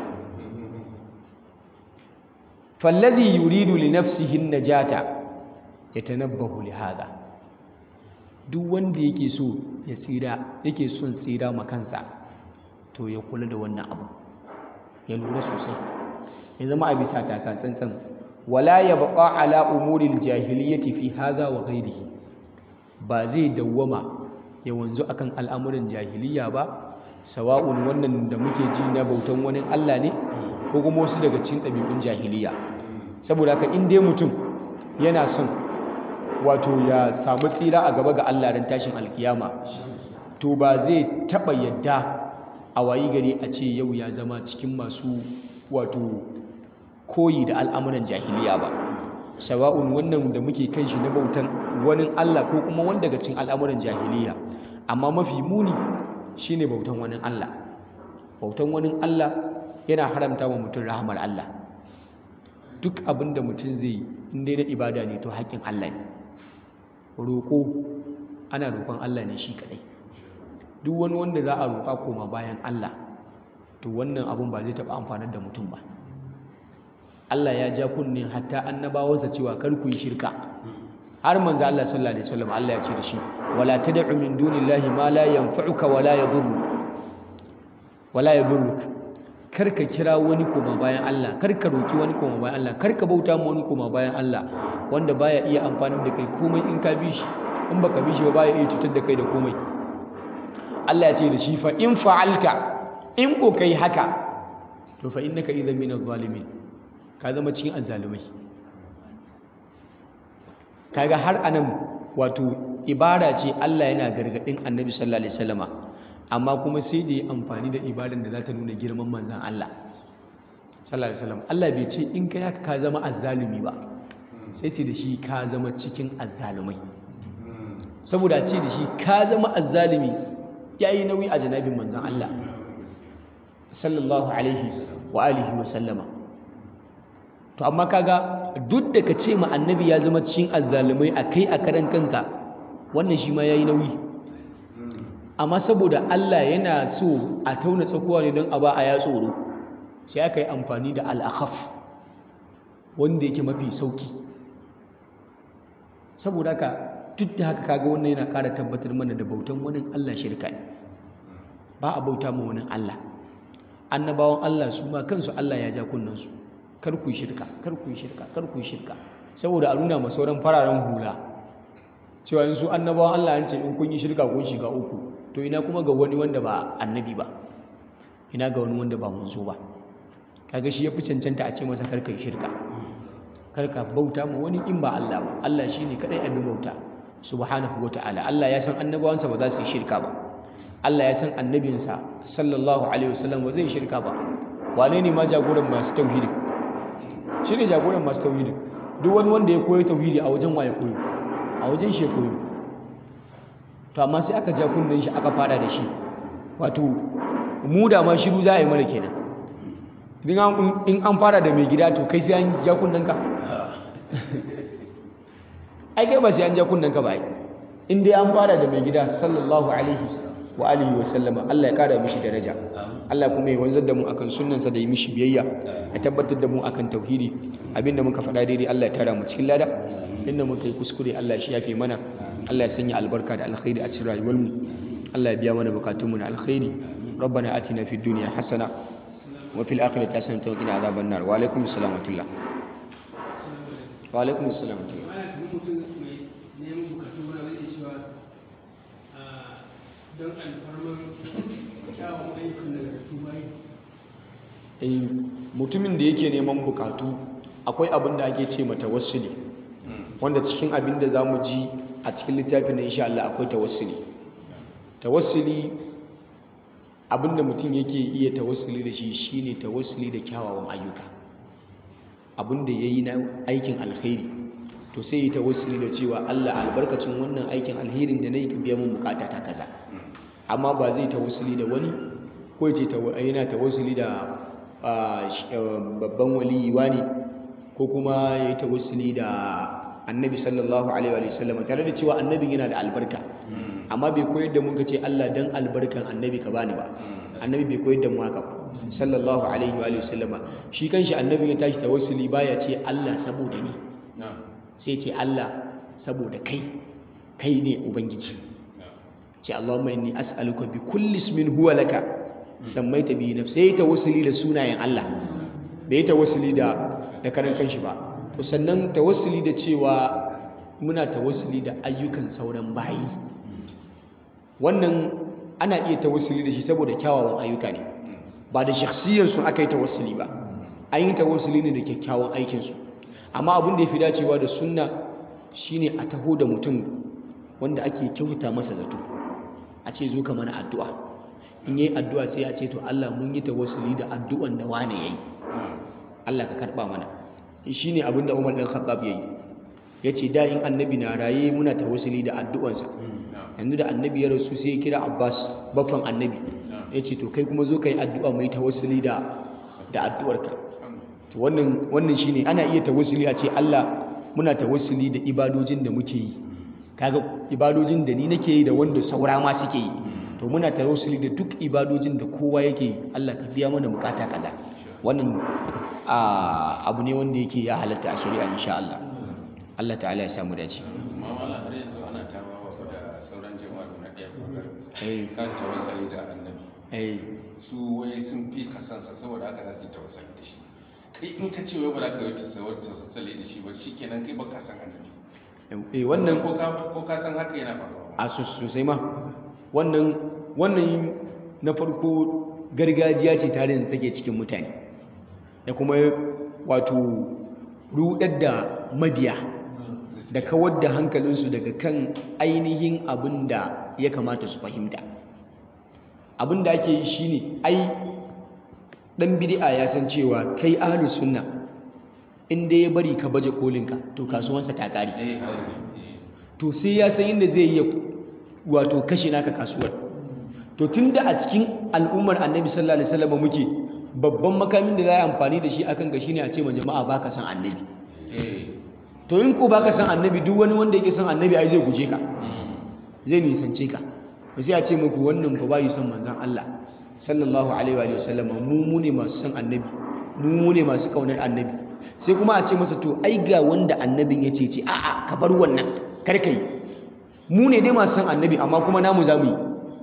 fallazi yuridu li nafsihi najata yatanabbahu li hada duk wanda yake so ya tsira yake son tsira ma kansa to ya kula da wannan abu ya lura sosai ya zama a bisa taka tsantsan wala yabqa ala umuril jahiliyyati fi hadha wa ghairihi ba zai dawwama ya wanzu akan al'amuran jahiliya ba sawa'un wannan da muke ji na bautan wani Allah ne ko kuma wasu daga cikin ɗabi'un jahiliya saboda haka in dai mutum yana son wato ya samu tsira a gaba ga Allah ran tashin alkiyama to ba zai taɓa yadda a wayi gari a ce yau ya zama cikin masu wato koyi da al'amuran jahiliya ba sawa'un wannan da muke kan shi na bautan wani Allah ko kuma wanda daga cikin al'amuran jahiliya amma mafi muni shine bautan wani Allah bautan wani Allah yana haramta wa mutum rahamar Allah duk abin da mutum zai yi in dai na ibada ne to haƙƙin Allah ne roƙo ana roƙon Allah ne shi kaɗai duk wani wanda za a roƙa koma bayan Allah to wannan abun ba zai taɓa amfanar da mutum ba Allah ya ja kunne hatta annabawansa cewa kar ku yi shirka har manzo Allah sallallahu alaihi wasallam Allah ya ce da shi wala tad'u min dunillahi ma la yanfa'uka wala yadhurru wala yadhurruk kar ka kira wani koma bayan Allah kar ka roki wani koma bayan Allah kar ka bauta ma wani koma bayan Allah wanda baya iya amfani da kai komai in ka bi shi in baka bi shi ba baya iya cutar da kai da komai Allah ya ce da shi fa in fa'alta in ko kai haka to fa innaka idhan min adh-dhalimin ka zama cikin azzalumai kaga har anan wato ibada ce Allah yana gargadin Annabi sallallahu alaihi wasallama amma kuma sai da yi amfani da ibadan da za ta nuna girman manzan Allah sallallahu alaihi wasallam Allah bai ce in kai haka ka zama azzalumi ba sai ce da shi ka zama cikin azzalumai saboda ce da shi ka zama azzalumi yayi nauyi a janabin manzan Allah sallallahu alaihi wa alihi wa sallama to amma kaga duk da ka ce ma annabi ya zama cikin azzalumai akai a karan kanka wannan shi ma yayi nauyi amma saboda Allah yana so a tauna tsakuwa ne don a ba a ya tsoro sai aka yi amfani da al'akhaf wanda yake mafi sauki saboda haka duk da haka kaga wannan yana ƙara tabbatar mana da bautan wani Allah shirka ne ba a bauta ma wani Allah annabawan Allah su ma kansu Allah ya ja kunnansu kar ku shirka kar ku shirka kar ku shirka saboda a nuna ma sauran fararen hula cewa in su annabawan Allah an ce in kun yi shirka kun shiga uku to ina kuma ga wani wanda ba annabi ba ina ga wani wanda ba manzo ba kaga shi yafi cancanta a ce masa karka yi shirka karka bauta ma wani in ba Allah ba Allah shine kadai abin bauta subhanahu wataala Allah ya san annabawansa ba za su yi shirka ba Allah ya san annabinsa sallallahu alaihi wasallam ba zai yi shirka ba wane ne ma jagoran masu tauhidi shine jagoran masu tauhidi duk wani wanda ya koyi tauhidi a wajen waye koyo a wajen shi koyo to amma sai aka ja kunnen shi aka fara da shi wato mu da ma shiru za a yi mana kenan in an fara da mai gida to kai sai an ja kunnen ka ai kai ba sai an ja kunnen ka ba ai in dai an fara da mai gida sallallahu alaihi wa alihi wa sallama Allah ya kara mishi daraja Allah kuma ya wanzar da mu akan sunnansa da yi mishi biyayya ya tabbatar da mu akan tauhidi abinda muka faɗa daidai Allah ya tara mu cikin lada inda muka yi kuskure Allah shi yafe mana Allah ya sanya albarka da alkhairi a cikin rayuwar mu Allah ya biya mana bukatunmu na alkhairi ربنا آتنا في الدنيا حسنة وفي الآخرة حسنة وقنا عذاب النار وعليكم السلام ورحمة الله وعليكم السلام ورحمة الله don alfarman kyawun ayyukan nagartu bayi eh mutumin da yake neman bukatu akwai abin da ake ce mata tawassuli wanda cikin abin da zamu ji a cikin littafin na insha Allah akwai tawassuli tawassuli abin da mutum yake iya tawassuli da shi shine tawassuli da kyawawan ayyuka abin da yayi na aikin alkhairi to sai yi tawassuli da cewa Allah albarkacin wannan aikin alherin da nayi ka biya mun bukata ta kaza amma ba zai tawassuli da wani ko ya ce yana tawassuli da babban waliyi ne ko kuma ya yi tawassuli da annabi sallallahu alaihi wa sallam tare da cewa annabin yana da albarka amma bai koyar da mu ka ce Allah dan albarkan annabi ka bani ba annabi bai koyar da mu haka ba sallallahu alaihi wa sallam shi kanshi annabin ya tashi tawassuli baya ce Allah saboda ni sai ce Allah saboda kai kai ne ubangiji ce Allahumma inni as'aluka bi kulli ismin huwa laka sammaita bi nafsi sai tawassuli da sunayen Allah bai tawassuli da da karan kanshi ba to sannan tawassuli da cewa muna tawassuli da ayyukan sauran bayi wannan ana iya tawassuli da shi saboda kyawawan ayyuka ne ba da shakhsiyar su aka yi tawassuli ba an yi tawassuli ne da kyakkyawan aikin su amma abin da ya fi dacewa da sunna shine a taho da mutum wanda ake kyauta masa zato a ce zo ka mana addu'a in yi addu'a sai a ce to Allah mun yi tawassuli da addu'an da wane yayi Allah ka karba mana shi ne abin da Umar ɗan Khattab yayi ya ce da in annabi na raye muna tawassuli da addu'ansa yanzu da annabi ya rasu sai ya kira Abbas baffan annabi ya ce to kai kuma zo ka yi addu'a mai tawassuli da da addu'arka to wannan wannan shine ana iya tawassuli a ce Allah muna tawassuli da ibadojin da muke yi kaga ibadojin da ni nake yi da wanda saura ma suke yi to muna tawassuli da duk ibadojin da kowa yake yi Allah ka biya mana bukata kaza wannan abu ne wanda yake ya halatta a shari'a insha Allah Allah ta'ala ya samu dace amma wala har yanzu ana tawawa da sauran jama'a na ɗaya eh kan tawassali da annabi eh su wai sun fi kasansa saboda haka za su yi tawassali da shi kai in ka ce wai ba za ka yi tawassali da shi ba shikenan kai ba ka san annabi eh wannan ko ka ko ka san haka yana faruwa a sosai ma wannan wannan na farko gargajiya ce tare da take cikin mutane da kuma wato rudar da mabiya da kawar da hankalinsu daga kan ainihin abin da ya kamata su fahimta abin da ake yi shine ai dan bid'a ya san cewa kai ahlus sunna in dai ya bari ka baje kolinka to kasuwansa ta kare eh haka ne to sai ya san inda zai yi wato kashe naka kasuwar to tunda a cikin al'ummar annabi sallallahu alaihi wasallam muke babban makamin da za a amfani da shi akan ga shine a ce ma jama'a baka san annabi eh to in ko baka san annabi duk wani wanda yake san annabi ai zai guje ka zai nisance ka to sai a ce muku wannan fa bai son manzon Allah sallallahu alaihi wa sallam mu mu ne masu san annabi mu mu ne masu kaunar annabi sai kuma a ce masa to ai ga wanda annabin ya ce ce a'a ka bar wannan kar ka yi mu ne dai masu san annabi amma kuma namu za mu yi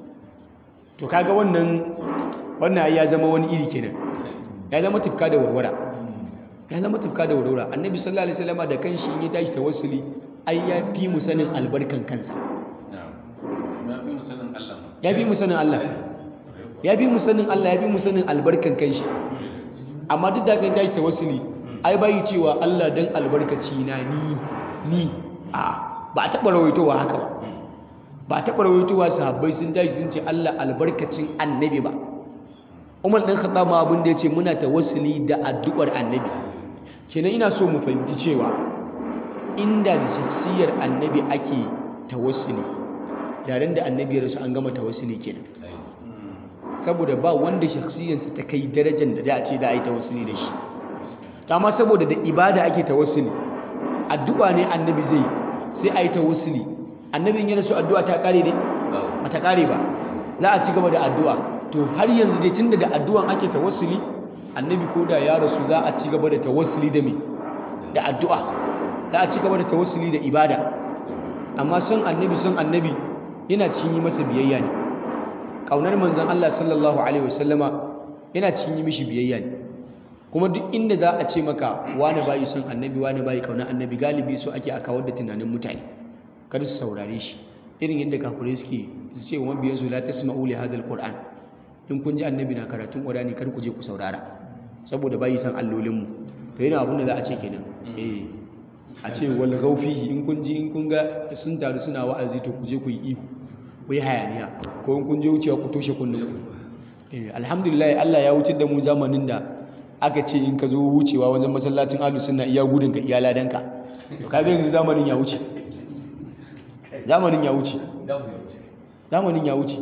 to kaga wannan wannan ai ya zama wani iri kenan ya zama tufka da warwara ya zama tufka da warwara annabi sallallahu alaihi wasallam da kanshi in ya tashi tawassuli ai ya fi mu sanin albarkan kansa na'am ya fi musanin Allah ma ya fi mu sanin Allah ya fi mu sanin Allah ya fi mu sanin albarkan kanshi amma duk da kan tashi tawassuli ai bai cewa Allah dan albarkaci na ni ni a ba a taɓa rawaitowa haka ba ba a taɓa rawaitowa sahabbai sun tashi sun ce Allah albarkacin annabi ba Umar ɗan Khattab ma abin da ya ce muna tawassuli da addu'ar annabi kenan ina so mu fahimci cewa inda da shakhsiyar annabi ake tawassuli yaren da annabi ya rasu an gama tawassuli kenan saboda ba wanda shakhsiyarsa ta kai darajar da za a ce za a yi tawassuli da shi amma saboda da ibada ake tawassuli addu'a ne annabi zai sai a yi tawassuli annabin ya rasu addu'a ta kare ne ba ta kare ba za a ci gaba da addu'a to har yanzu dai tunda da addu'an ake tawassuli annabi ko da ya rasu za a ci gaba da tawassuli da me da addu'a za a ci gaba da tawassuli da ibada amma son annabi son annabi yana cin yi masa biyayya ne ƙaunar manzon Allah sallallahu alaihi wasallama yana cin yi mishi biyayya ne kuma duk inda za a ce maka wani bayi son annabi wani bayi ƙaunar annabi galibi so ake a kawar da tunanin mutane kar su saurare shi irin yadda kafirai suke su ce wa mabiyansu la tasma'u li hadha alquran in kun ji annabi na karatun qur'ani kar ku je ku saurara saboda bayi san allolin mu to yana abin da za a ce kenan eh a ce wal ghawfihi in kun ji in kun ga sun taru suna wa'azi to ku je ku yi ihu ku yi hayaniya ko in kun je wucewa ku toshe kunnen ku eh alhamdulillah Allah ya wuce da mu zamanin da aka ce in ka zo wucewa wajen masallacin ahlus sunna iya gudun ka iya ladanka to kaga yanzu zamanin ya wuce zamanin ya wuce zamanin ya wuce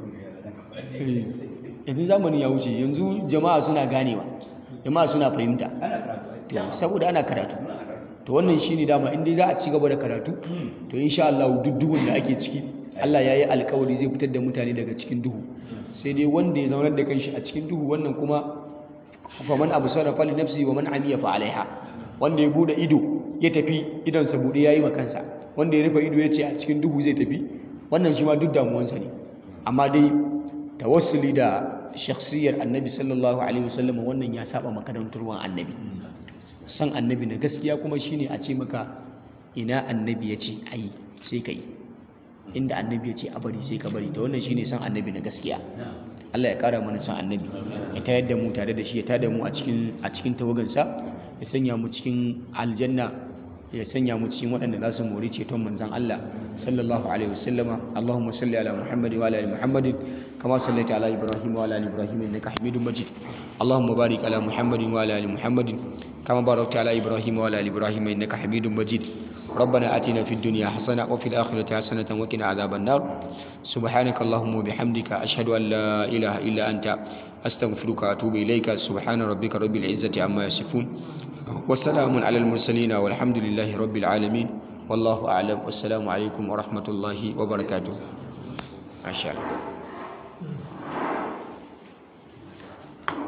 yanzu zamanin ya wuce yanzu jama'a suna ganewa jama'a suna fahimta saboda ana karatu to wannan shine dama in dai za a ci gaba da karatu to insha Allah duk duhun da ake ciki Allah ya yi alkawari zai fitar da mutane daga cikin duhu sai dai wanda ya zaunar da kanshi a cikin duhu wannan kuma faman abu sarrafa li nafsi wa man amiya fa alaiha wanda ya bude ido ya tafi idansa bude yayi ma kansa wanda ya rufe ido ya ce a cikin duhu zai tafi wannan shi ma duk damuwansa ne amma dai tawassuli da shakhsiyar annabi sallallahu alaihi wasallam wannan ya saba makarantarwan annabi san annabi na gaskiya kuma shine a ce maka ina annabi ya ce ayi sai ka yi inda annabi ya ce a bari sai ka bari da wannan shine san annabi na gaskiya Allah ya kara mana san annabi ya tayar da mu tare da shi ya tada mu a cikin a cikin tawagansa ya sanya mu cikin aljanna ya sanya mu cikin waɗanda za su mori ceton manzan Allah sallallahu alaihi wasallama Allahumma salli ala Muhammad wa ala ali Muhammad kama sallaita ala Ibrahim wa ala ali Ibrahim innaka Hamidum Majid Allahumma barik ala Muhammad wa ala ali Muhammad kama barakta ala Ibrahim wa ala ali Ibrahim innaka Hamidum Majid ربنا آتنا في الدنيا حسنة وفي الآخرة حسنة وقنا عذاب النار سبحانك اللهم وبحمدك أشهد أن لا إله إلا أنت أستغفرك وأتوب إليك سبحان ربك رب العزة عما يصفون وسلام على المرسلين والحمد لله رب العالمين والله أعلم والسلام عليكم ورحمة الله وبركاته ما شاء الله